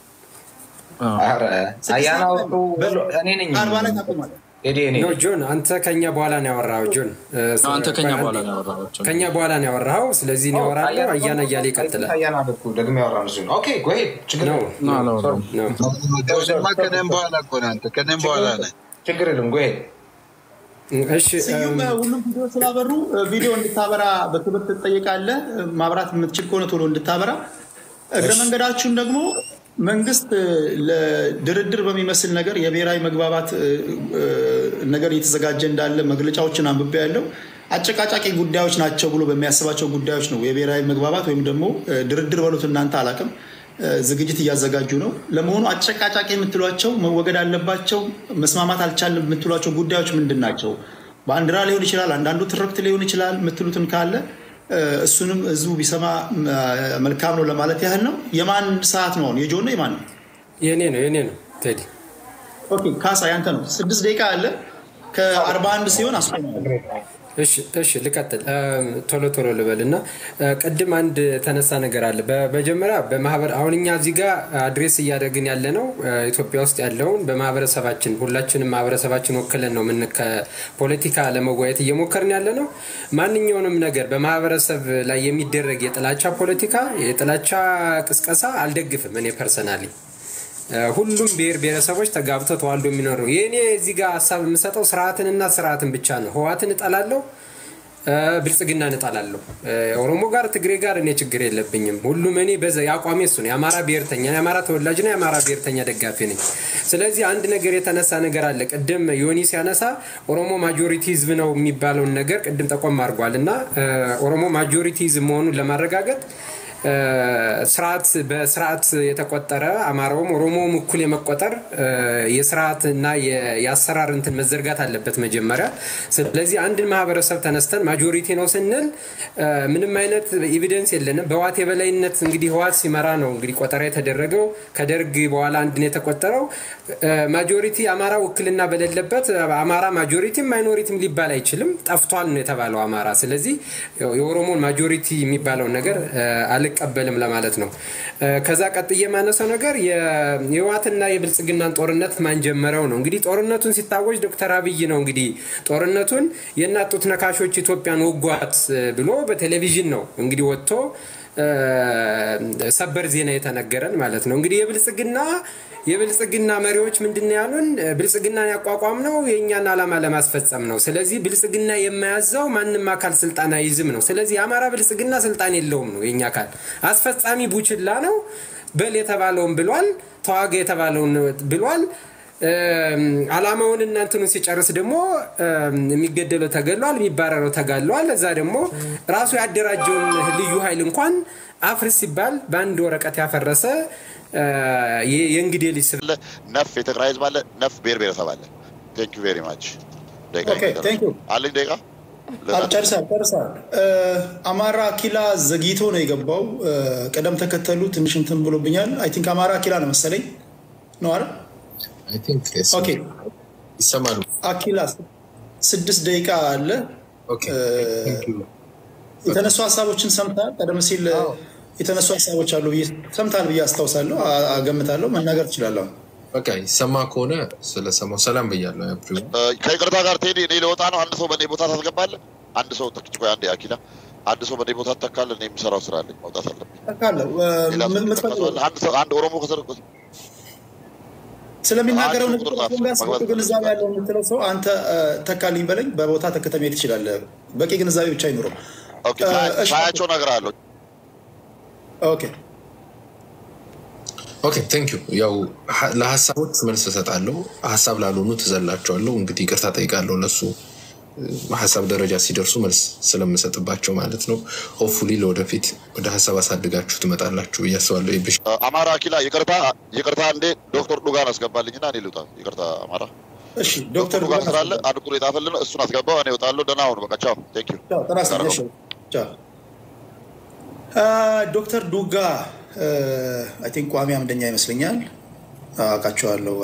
አያና እኔ ነኝ አርባ ላይ ታቆማለህ። ኖ ጆን አንተ ከኛ በኋላ ነው ያወራኸው። ጆን አንተ ከኛ በኋላ ነው ያወራኸው። ከኛ በኋላ ነው ያወራኸው። ስለዚህ እኔ አወራለሁ፣ አያና እያለ ይቀጥላል። አያና እኮ ደግሞ ያወራን እሱ ነው። ኦኬ ጎሄ ችግር ነው ከእኔም በኋላ እኮ ነህ አንተ ከእኔም በኋላ ነህ። ችግር የለም ጎሄ እሺ ስዩም ሁሉም ቪዲዮ ስላበሩ ቪዲዮ እንድታበራ በክብር ትጠይቃለህ። ማብራት የምትችል ከሆነ ቶሎ እንድታበራ። እግረ መንገዳችሁን ደግሞ መንግስት ለድርድር በሚመስል ነገር የብሔራዊ መግባባት ነገር እየተዘጋጀ እንዳለ መግለጫዎችን አንብቤ ያለው አጨቃጫቂ ጉዳዮች ናቸው ብሎ በሚያስባቸው ጉዳዮች ነው የብሔራዊ መግባባት ወይም ደግሞ ድርድር በሉት እናንተ አላቅም ዝግጅት እያዘጋጁ ነው። ለመሆኑ አጨቃጫቂ የምትሏቸው መወገድ አለባቸው መስማማት አልቻልም የምትሏቸው ጉዳዮች ምንድን ናቸው? ባንዲራ ሊሆን ይችላል፣ አንዳንዱ ትርክት ሊሆን ይችላል። የምትሉትን ካለ እሱንም ህዝቡ ቢሰማ መልካም ነው ለማለት ያህል ነው። የማን ሰዓት ነው አሁን? የጆ ነው የማን ነው? የኔ ነው የኔ ነው ቴዲ። ኦኬ ካሳ ያንተ ነው። ስድስት ደቂቃ አለ። ከአርባ አንድ ሲሆን አስቆማለሁ። እሺ ልቀጥል፣ ቶሎ ቶሎ ልበል እና ቅድም አንድ ተነሳ ነገር አለ። በመጀመሪያ በማህበር አሁን እኛ እዚህ ጋር አድሬስ እያደረግን ያለ ነው ኢትዮጵያ ውስጥ ያለውን በማህበረሰባችን ሁላችንም ማህበረሰባችን ወክለን ነው ምን ከፖለቲካ ለመወያየት እየሞከርን ያለ ነው። ማንኛውንም ነገር በማህበረሰብ ላይ የሚደረግ የጥላቻ ፖለቲካ፣ የጥላቻ ቅስቀሳ አልደግፍም እኔ ፐርሰናሊ ሁሉም ብሔር ብሔረሰቦች ተጋብተው ተዋልዶ የሚኖሩ የእኔ እዚህ ጋር ሀሳብ የምሰጠው ስርዓትንና ስርዓትን ብቻ ነው። ህዋትን እጠላለሁ፣ ብልጽግናን እጠላለሁ። ኦሮሞ ጋር ትግሬ ጋር እኔ ችግር የለብኝም። ሁሉም እኔ በዛ የአቋሜ እሱ ነው። የአማራ ብሔርተኛ የአማራ ተወላጅና የአማራ ብሔርተኛ ደጋፊ ነኝ። ስለዚህ አንድ ነገር የተነሳ ነገር አለ። ቅድም ዮኒ ሲያነሳ ኦሮሞ ማጆሪቲ ህዝብ ነው የሚባለውን ነገር ቅድም ጠቆም አድርጓል እና ኦሮሞ ማጆሪቲ ህዝብ መሆኑን ለማረጋገጥ ስርዓት በስርዓት የተቆጠረ አማራውም ኦሮሞውም እኩል የመቆጠር የስርዓት እና የአሰራር እንትን መዘርጋት አለበት መጀመሪያ። ስለዚህ አንድን ማህበረሰብ ተነስተን ማጆሪቲ ነው ስንል ምንም አይነት ኤቪደንስ የለንም። በህዋት የበላይነት እንግዲህ ህዋት ሲመራ ነው እንግዲህ ቆጠራ የተደረገው። ከደርግ በኋላ አንድን የተቆጠረው ማጆሪቲ አማራ ውክልና በሌለበት አማራ ማጆሪቲም ማይኖሪቲም ሊባል አይችልም። ጠፍቷል ነው የተባለው አማራ። ስለዚህ የኦሮሞን ማጆሪቲ የሚባለውን ነገር አል አልቀበልም ለማለት ነው። ከዛ ቀጥዬ የማነሳው ነገር የህወሓትና የብልጽግናን ጦርነት ማን ጀመረው ነው። እንግዲህ ጦርነቱን ሲታወጅ ዶክተር አብይ ነው እንግዲህ ጦርነቱን የእናት ጡት ነካሾች ኢትዮጵያን ወጓት ብሎ በቴሌቪዥን ነው እንግዲህ ወጥቶ ሰበር ዜና የተነገረን ማለት ነው። እንግዲህ የብልጽግና የብልጽግና መሪዎች ምንድን ነው ያሉን? ብልጽግናን ያቋቋም ነው የእኛን ዓላማ ለማስፈጸም ነው። ስለዚህ ብልጽግና የማያዘው ማንም አካል ስልጣን አይዝም ነው። ስለዚህ የአማራ ብልጽግና ስልጣን የለውም ነው። የእኛ አካል አስፈጻሚ ቡችላ ነው። በል የተባለውን ብሏል። ተዋጋ የተባለውን ብሏል። አላማውን እናንትኑ ሲጨርስ ደግሞ የሚገደለው ተገሏል፣ የሚባረረው ተጋለዋል። እዛ ደግሞ ራሱ ያደራጀውን ልዩ ኃይል እንኳን አፍርስ ሲባል በአንድ ወረቀት ያፈረሰ የእንግዴ ልጅ ስብ ነፍ የትግራይ ህዝብ አለ፣ ነፍ ብሔር ብሔረሰብ አለ። ቴንክ ዩ ቬሪ ማች አለኝ ደቂቃ ጨርሳል ጨርሳል። አማራ ኪላ ዘግይቶ ነው የገባው። ቅደም ተከተሉ ትንሽ እንትን ብሎብኛል። አይ ቲንክ አማራ ኪላ ነው መሰለኝ ነው አይደል? ኦኬ ይሰማሉ። አኪላ ስድስት ደቂቃ አለ። የተነሱ ሀሳቦችን ሰምተሃል? ቀደም ሲል የተነሱ ሀሳቦች አሉ ብዬ ሰምተሃል ብዬ አስታውሳለሁ፣ አገምታለሁ። መናገር ትችላለሁ። በቃ ይሰማ ከሆነ ስለሰማው ሰላም ብያለሁ። ከይቅርታ ጋር ቴዲ፣ እኔ ለወጣ ነው። አንድ ሰው በእኔ ቦታ ታስገባለህ። አንድ ሰው ተክች ቆይ፣ አንዴ አኪላ፣ አንድ ሰው በእኔ ቦታ ትተካለህ። እኔ የምሰራው ስራ አለኝ፣ መውጣት አለብኝ። ተካለሁ። አንድ ኦሮሞ ከሰር ስለሚናገረው ንግግር ግንዛቤ ያለው የምትለው ሰው አንተ ተካልኝ በለኝ፣ በቦታ ተከተ መሄድ ትችላለህ። በቂ ግንዛቤ ብቻ አይኑረው። ሳያቸው ነገር አለው። ኦኬ ኦኬ ቴንክ ዩ። ያው ለሀሳቦች መልስ እሰጣለሁ፣ ሀሳብ ላልሆኑ ትዘላቸዋለሁ። እንግዲህ ይቅርታ ጠይቃለሁ ለሱ ሀሳብ ደረጃ ሲደርሱ መልስ ስለምሰጥባቸው ማለት ነው። ሆፕፉሊ ለወደፊት ወደ ሀሳብ አሳድጋችሁ ትመጣላችሁ ብዬ አስባለሁ። ይብሽ አማራ ኪላ ይቅርታ ይቅርታ፣ እንዴ ዶክተር ዱጋን አስገባልኝና እኔ ልውጣ። ይቅርታ አማራ እሺ፣ ዶክተር ዱጋን ስላለ አንድ ቁጥር የጣፈልን እሱን አስገባው። እኔ እወጣለሁ። ደህና ሁኑ። በቃ ቻው። ቴንክ ዩ ዶክተር ዱጋ አይ ቲንክ ቋሚ አምደኛ ይመስለኛል። አውቃቸዋለሁ።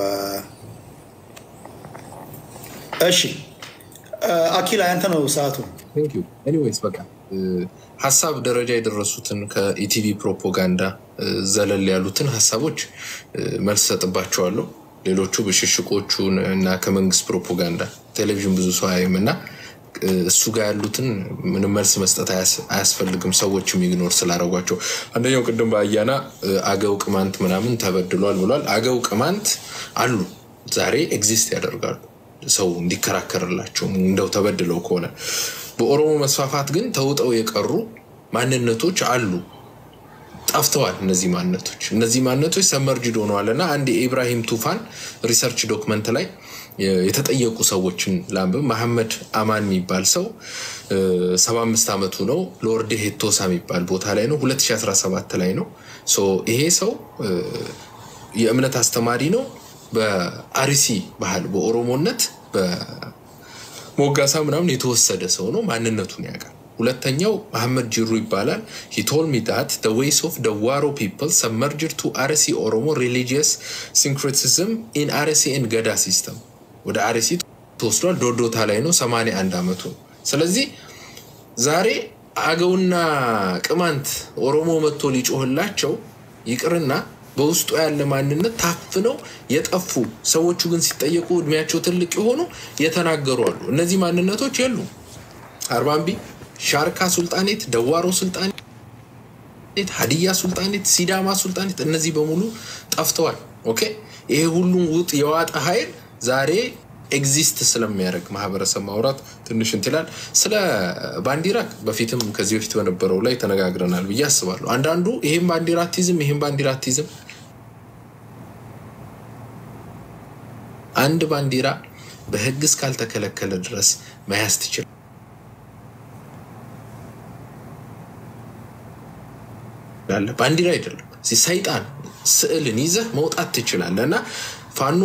እሺ አኪላ ያንተ ነው ሰዓቱ። ኤኒዌይስ በቃ ሀሳብ ደረጃ የደረሱትን ከኢቲቪ ፕሮፓጋንዳ ዘለል ያሉትን ሀሳቦች መልስ ሰጥባቸዋለሁ። ሌሎቹ ብሽሽቆቹን እና ከመንግስት ፕሮፓጋንዳ ቴሌቪዥን ብዙ ሰው አያይም እና እሱ ጋር ያሉትን ምንም መልስ መስጠት አያስፈልግም። ሰዎችም ኢግኖር ስላደረጓቸው አንደኛው ቅድም በአያና አገው ቅማንት ምናምን ተበድሏል ብሏል። አገው ቅማንት አሉ፣ ዛሬ ኤግዚስት ያደርጋሉ። ሰው እንዲከራከርላቸው እንደው ተበድለው ከሆነ በኦሮሞ መስፋፋት ግን ተውጠው የቀሩ ማንነቶች አሉ። ጠፍተዋል። እነዚህ ማንነቶች እነዚህ ማንነቶች ሰመርጅድ ሆነዋል እና አንድ የኢብራሂም ቱፋን ሪሰርች ዶክመንት ላይ የተጠየቁ ሰዎችን ላንብብ። መሐመድ አማን የሚባል ሰው ሰባ አምስት ዓመቱ ነው። ሎርድ ሄቶሳ የሚባል ቦታ ላይ ነው። 2017 ላይ ነው። ይሄ ሰው የእምነት አስተማሪ ነው። በአርሲ ባህል በኦሮሞነት በሞጋሳ ምናምን የተወሰደ ሰው ነው። ማንነቱን ያውቃል። ሁለተኛው መሐመድ ጅሩ ይባላል። ሂቶል ሚዳት ደ ዌይስ ኦፍ ደ ዋሮ ፒፕል ሰመርጅድ ቱ አርሲ ኦሮሞ ሪሊጂየስ ሲንክሬቲዝም ኢን አርሲ ኤንድ ገዳ ሲስተም ወደ አርሲ ተወስዷል። ዶዶታ ላይ ነው። 81 ዓመቱ ነው። ስለዚህ ዛሬ አገውና ቅማንት ኦሮሞ መጥቶ ሊጮህላቸው ይቅርና በውስጡ ያለ ማንነት ታፍነው የጠፉ ሰዎቹ ግን ሲጠየቁ እድሜያቸው ትልቅ የሆኑ የተናገሩ አሉ። እነዚህ ማንነቶች የሉም። አርባምቢ፣ ሻርካ ሱልጣኔት፣ ደዋሮ ሱልጣኔት፣ ሀዲያ ሱልጣኔት፣ ሲዳማ ሱልጣኔት እነዚህ በሙሉ ጠፍተዋል። ኦኬ ይሄ ሁሉም ውጥ የዋጠ ኃይል ዛሬ ኤግዚስት ስለሚያደርግ ማህበረሰብ ማውራት ትንሽ እንትን ይላል። ስለ ባንዲራ በፊትም ከዚህ በፊት በነበረው ላይ ተነጋግረናል ብዬ አስባለሁ። አንዳንዱ ይሄም ባንዲራ አቲዝም ይሄም ባንዲራ አቲዝም አንድ ባንዲራ በህግ እስካልተከለከለ ድረስ መያዝ ትችላል። ባንዲራ አይደለም ሰይጣን ስዕልን ይዘህ መውጣት ትችላለህ እና ፋኖ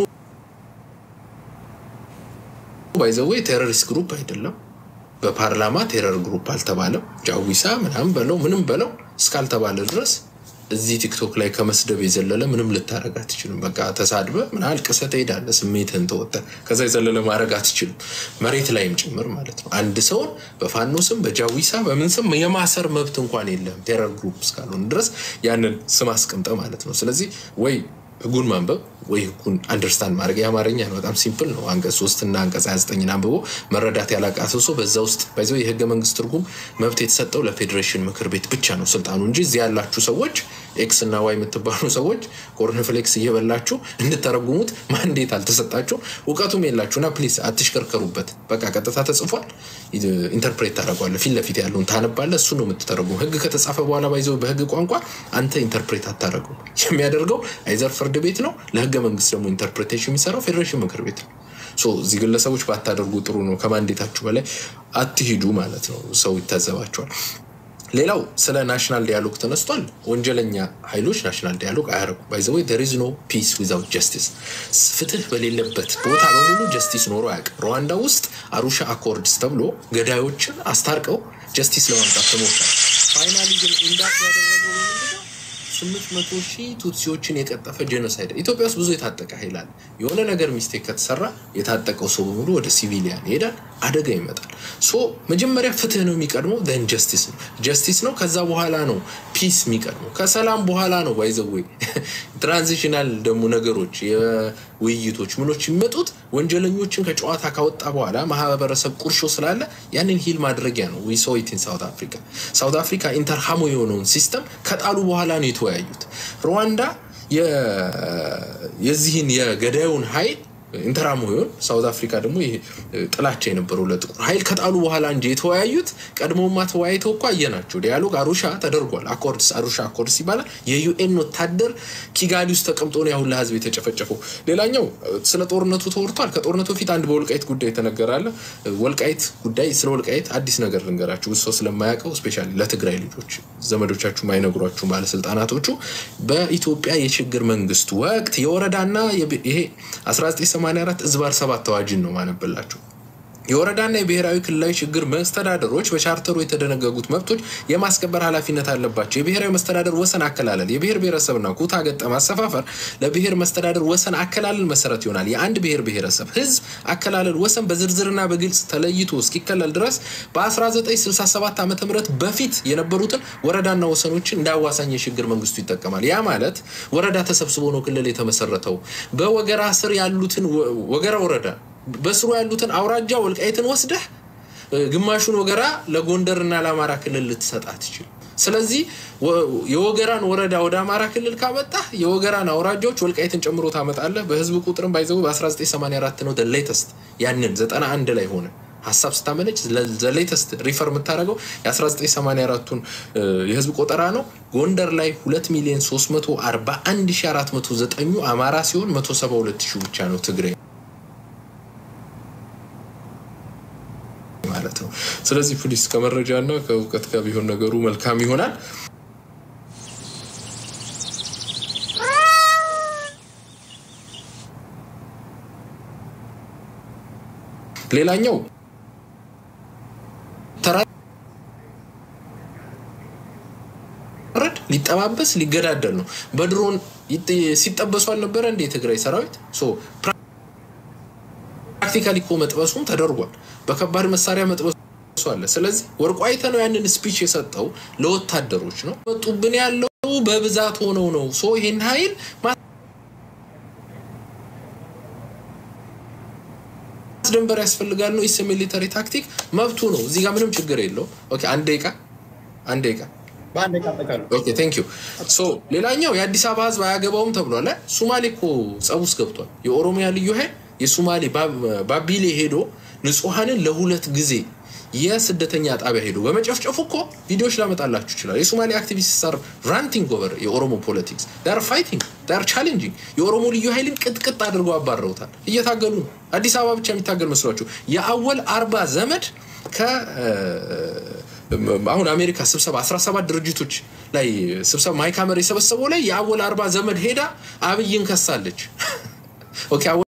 ባይዘዌ ቴሮሪስት ግሩፕ አይደለም። በፓርላማ ቴረር ግሩፕ አልተባለም። ጃዊሳ ምናምን በለው ምንም በለው እስካልተባለ ድረስ እዚህ ቲክቶክ ላይ ከመስደብ የዘለለ ምንም ልታደረግ አትችልም። በቃ ተሳድበ ምን አልቅሰ ትሄዳለ፣ ስሜትህን ተወጠ። ከዛ የዘለለ ማድረግ አትችልም፣ መሬት ላይም ጭምር ማለት ነው። አንድ ሰውን በፋኖ ስም በጃዊሳ በምን ስም የማሰር መብት እንኳን የለም ቴረር ግሩፕ እስካልሆነ ድረስ ያንን ስም አስቀምጠ ማለት ነው። ስለዚህ ወይ ህጉን ማንበብ ወይ ህጉን አንደርስታንድ ማድረግ የአማርኛ ነው። በጣም ሲምፕል ነው። አንቀጽ ሶስትና አንቀጽ 29 አንብቦ መረዳት ያላቃተው ሰው በዛ ውስጥ በዚያው የህገ መንግስት ትርጉም መብት የተሰጠው ለፌዴሬሽን ምክር ቤት ብቻ ነው ስልጣኑ እንጂ እዚህ ያላችሁ ሰዎች ኤክስ እና ዋይ የምትባሉ ሰዎች ኮርንፍሌክስ እየበላችሁ እንድተረጉሙት ማንዴት አልተሰጣችሁ እውቀቱም የላችሁ እና ፕሊዝ አትሽከርከሩበት። በቃ ቀጥታ ተጽፏል፣ ኢንተርፕሬት ታደርጓለህ። ፊት ለፊት ያለውን ታነባለህ፣ እሱ ነው የምትተረጉሙ። ህግ ከተጻፈ በኋላ ባይዘው በህግ ቋንቋ አንተ ኢንተርፕሬት አታደርጉም። የሚያደርገው አይዘር ፍርድ ቤት ነው፣ ለህገ መንግስት ደግሞ ኢንተርፕሬቴሽን የሚሰራው ፌዴሬሽን ምክር ቤት ነው። እዚህ ግለሰቦች ባታደርጉ ጥሩ ነው። ከማንዴታችሁ በላይ አትሂዱ ማለት ነው። ሰው ይታዘባቸዋል። ሌላው ስለ ናሽናል ዲያሎግ ተነስቷል። ወንጀለኛ ኃይሎች ናሽናል ዲያሎግ አያደርጉም። ባይዘወይ ዜር ኢዝ ኖ ፒስ ዊዛውት ጀስቲስ። ፍትህ በሌለበት ቦታ በሙሉ ጀስቲስ ኖሮ አያውቅም። ሩዋንዳ ውስጥ አሩሻ አኮርድስ ተብሎ ገዳዮችን አስታርቀው ጀስቲስ ለማምጣት ተሞክሯል። ፋይናሊ ግን ኢንዳክ ያደረገው በምንድነው? ስምንት መቶ ሺህ ቱትሲዎችን የቀጠፈ ጄኖሳይድ። ኢትዮጵያ ውስጥ ብዙ የታጠቀ ኃይል አለ። የሆነ ነገር ሚስቴክ ከተሰራ የታጠቀው ሰው በሙሉ ወደ ሲቪሊያን ይሄዳል፣ አደጋ ይመጣል። ሶ መጀመሪያ ፍትህ ነው የሚቀድመው፣ ዘን ጀስቲስ ነው ጀስቲስ ነው። ከዛ በኋላ ነው ፒስ የሚቀድመው። ከሰላም በኋላ ነው ባይዘዌ ትራንዚሽናል ደግሞ ነገሮች የውይይቶች ምኖች የሚመጡት ወንጀለኞችን ከጨዋታ ካወጣ በኋላ ማህበረሰብ ቁርሾ ስላለ ያንን ሂል ማድረጊያ ነው። ዊ ሶ ኢት ኢን ሳውት አፍሪካ ሳውት አፍሪካ ኢንተርሃሞ የሆነውን ሲስተም ከጣሉ በኋላ ነው የተወያዩት። ሩዋንዳ የዚህን የገዳዩን ኃይል ኢንተራሞ ይሆን ሳውት አፍሪካ ደግሞ ይሄ ጥላቻ የነበረው ለጥቁር ኃይል ከጣሉ በኋላ እንጂ የተወያዩት ቀድሞማ ተወያይተው እኮ አየናቸው። ዲያሎግ አሩሻ ተደርጓል። አኮርድስ አሩሻ አኮርድስ ይባላል። የዩኤን ወታደር ኪጋሊ ውስጥ ተቀምጦ ነው ያሁን ለህዝብ የተጨፈጨፈው። ሌላኛው ስለ ጦርነቱ ተወርቷል። ከጦርነቱ በፊት አንድ በወልቃይት ጉዳይ ተነገራለ። ወልቃይት ጉዳይ ስለ ወልቃይት አዲስ ነገር ልንገራችሁ፣ ብዙ ሰው ስለማያውቀው ስፔሻሊ ለትግራይ ልጆች ዘመዶቻችሁ ማይነግሯችሁ ባለስልጣናቶቹ በኢትዮጵያ የሽግግር መንግስት ወቅት የወረዳና ይሄ 1984 እዝባር ሰባት አዋጅን ነው ማነብላችሁ። የወረዳና የብሔራዊ ክልላዊ ችግር መስተዳደሮች በቻርተሩ የተደነገጉት መብቶች የማስከበር ኃላፊነት አለባቸው። የብሔራዊ መስተዳደር ወሰን አከላለል የብሔር ብሔረሰብና ኩታ ገጠም አሰፋፈር ለብሔር መስተዳደር ወሰን አከላለል መሰረት ይሆናል። የአንድ ብሔር ብሔረሰብ ህዝብ አከላለል ወሰን በዝርዝርና በግልጽ ተለይቶ እስኪከለል ድረስ በ1967 ዓ ም በፊት የነበሩትን ወረዳና ወሰኖችን እንደ አዋሳኝ የሽግግር መንግስቱ ይጠቀማል። ያ ማለት ወረዳ ተሰብስቦ ነው ክልል የተመሰረተው። በወገራ ስር ያሉትን ወገራ ወረዳ በስሩ ያሉትን አውራጃ ወልቃይትን ወስደህ ግማሹን ወገራ ለጎንደርና ለአማራ ክልል ልትሰጥ አትችልም። ስለዚህ የወገራን ወረዳ ወደ አማራ ክልል ካመጣህ የወገራን አውራጃዎች ወልቃይትን ጨምሮ ታመጣለህ። በህዝብ ቁጥርም ባይዘው በ1984 ነው ሌተስት ያንን 91 ላይ ሆነ ሀሳብ ስታመነጭ ዘሌተስት ሪፈር የምታደርገው የ1984ቱን የህዝብ ቆጠራ ነው። ጎንደር ላይ 2 ሚሊዮን 341409 አማራ ሲሆን 172 ሺህ ብቻ ነው ትግራይ ማለት ነው። ስለዚህ ፕሊስ ከመረጃ እና ከእውቀት ጋር ቢሆን ነገሩ መልካም ይሆናል። ሌላኛው ረድ ሊጠባበስ ሊገዳደል ነው። በድሮን ሲጠበሱ አልነበረ እንደ የትግራይ ሰራዊት ፕራክቲካሊ እኮ መጥበሱም ተደርጓል። በከባድ መሳሪያ መጥበሱ አለ። ስለዚህ ወርቁ አይተ ነው ያንን ስፒች የሰጠው ለወታደሮች ነው። መጡብን ያለው በብዛት ሆነው ነው። ሶ ይሄን ኃይል ማስደንበር ያስፈልጋል ነው። ኢስ ሚሊተሪ ታክቲክ መብቱ ነው። እዚህ ጋር ምንም ችግር የለው። ኦኬ አንድ ደቂቃ አንድ ደቂቃ ኦኬ ቴንክ ዩ ሶ ሌላኛው የአዲስ አበባ ህዝብ አያገባውም ተብሏል። ሱማሌ እኮ ጸብ ውስጥ ገብቷል። የኦሮሚያ ልዩ ኃይል የሱማሌ ባቢሌ ሄዶ ንጹሐንን ለሁለት ጊዜ የስደተኛ ጣቢያ ሄዶ በመጨፍጨፉ እኮ ቪዲዮዎች ላመጣላችሁ ይችላል። የሶማሌ አክቲቪስት ሳር ራንቲንግ ኦቨር የኦሮሞ ፖለቲክስ ዳር ፋይቲንግ ዳር ቻሌንጂንግ የኦሮሞ ልዩ ኃይልን ቅጥቅጥ አድርገው አባረውታል። እየታገሉ ነው። አዲስ አበባ ብቻ የሚታገል መስሏችሁ? የአወል አርባ ዘመድ ከ አሁን አሜሪካ ስብሰባ 17 ድርጅቶች ላይ ስብሰባ ማይካመር የሰበሰበው ላይ የአወል አርባ ዘመድ ሄዳ አብይን ከሳለች። ኦኬ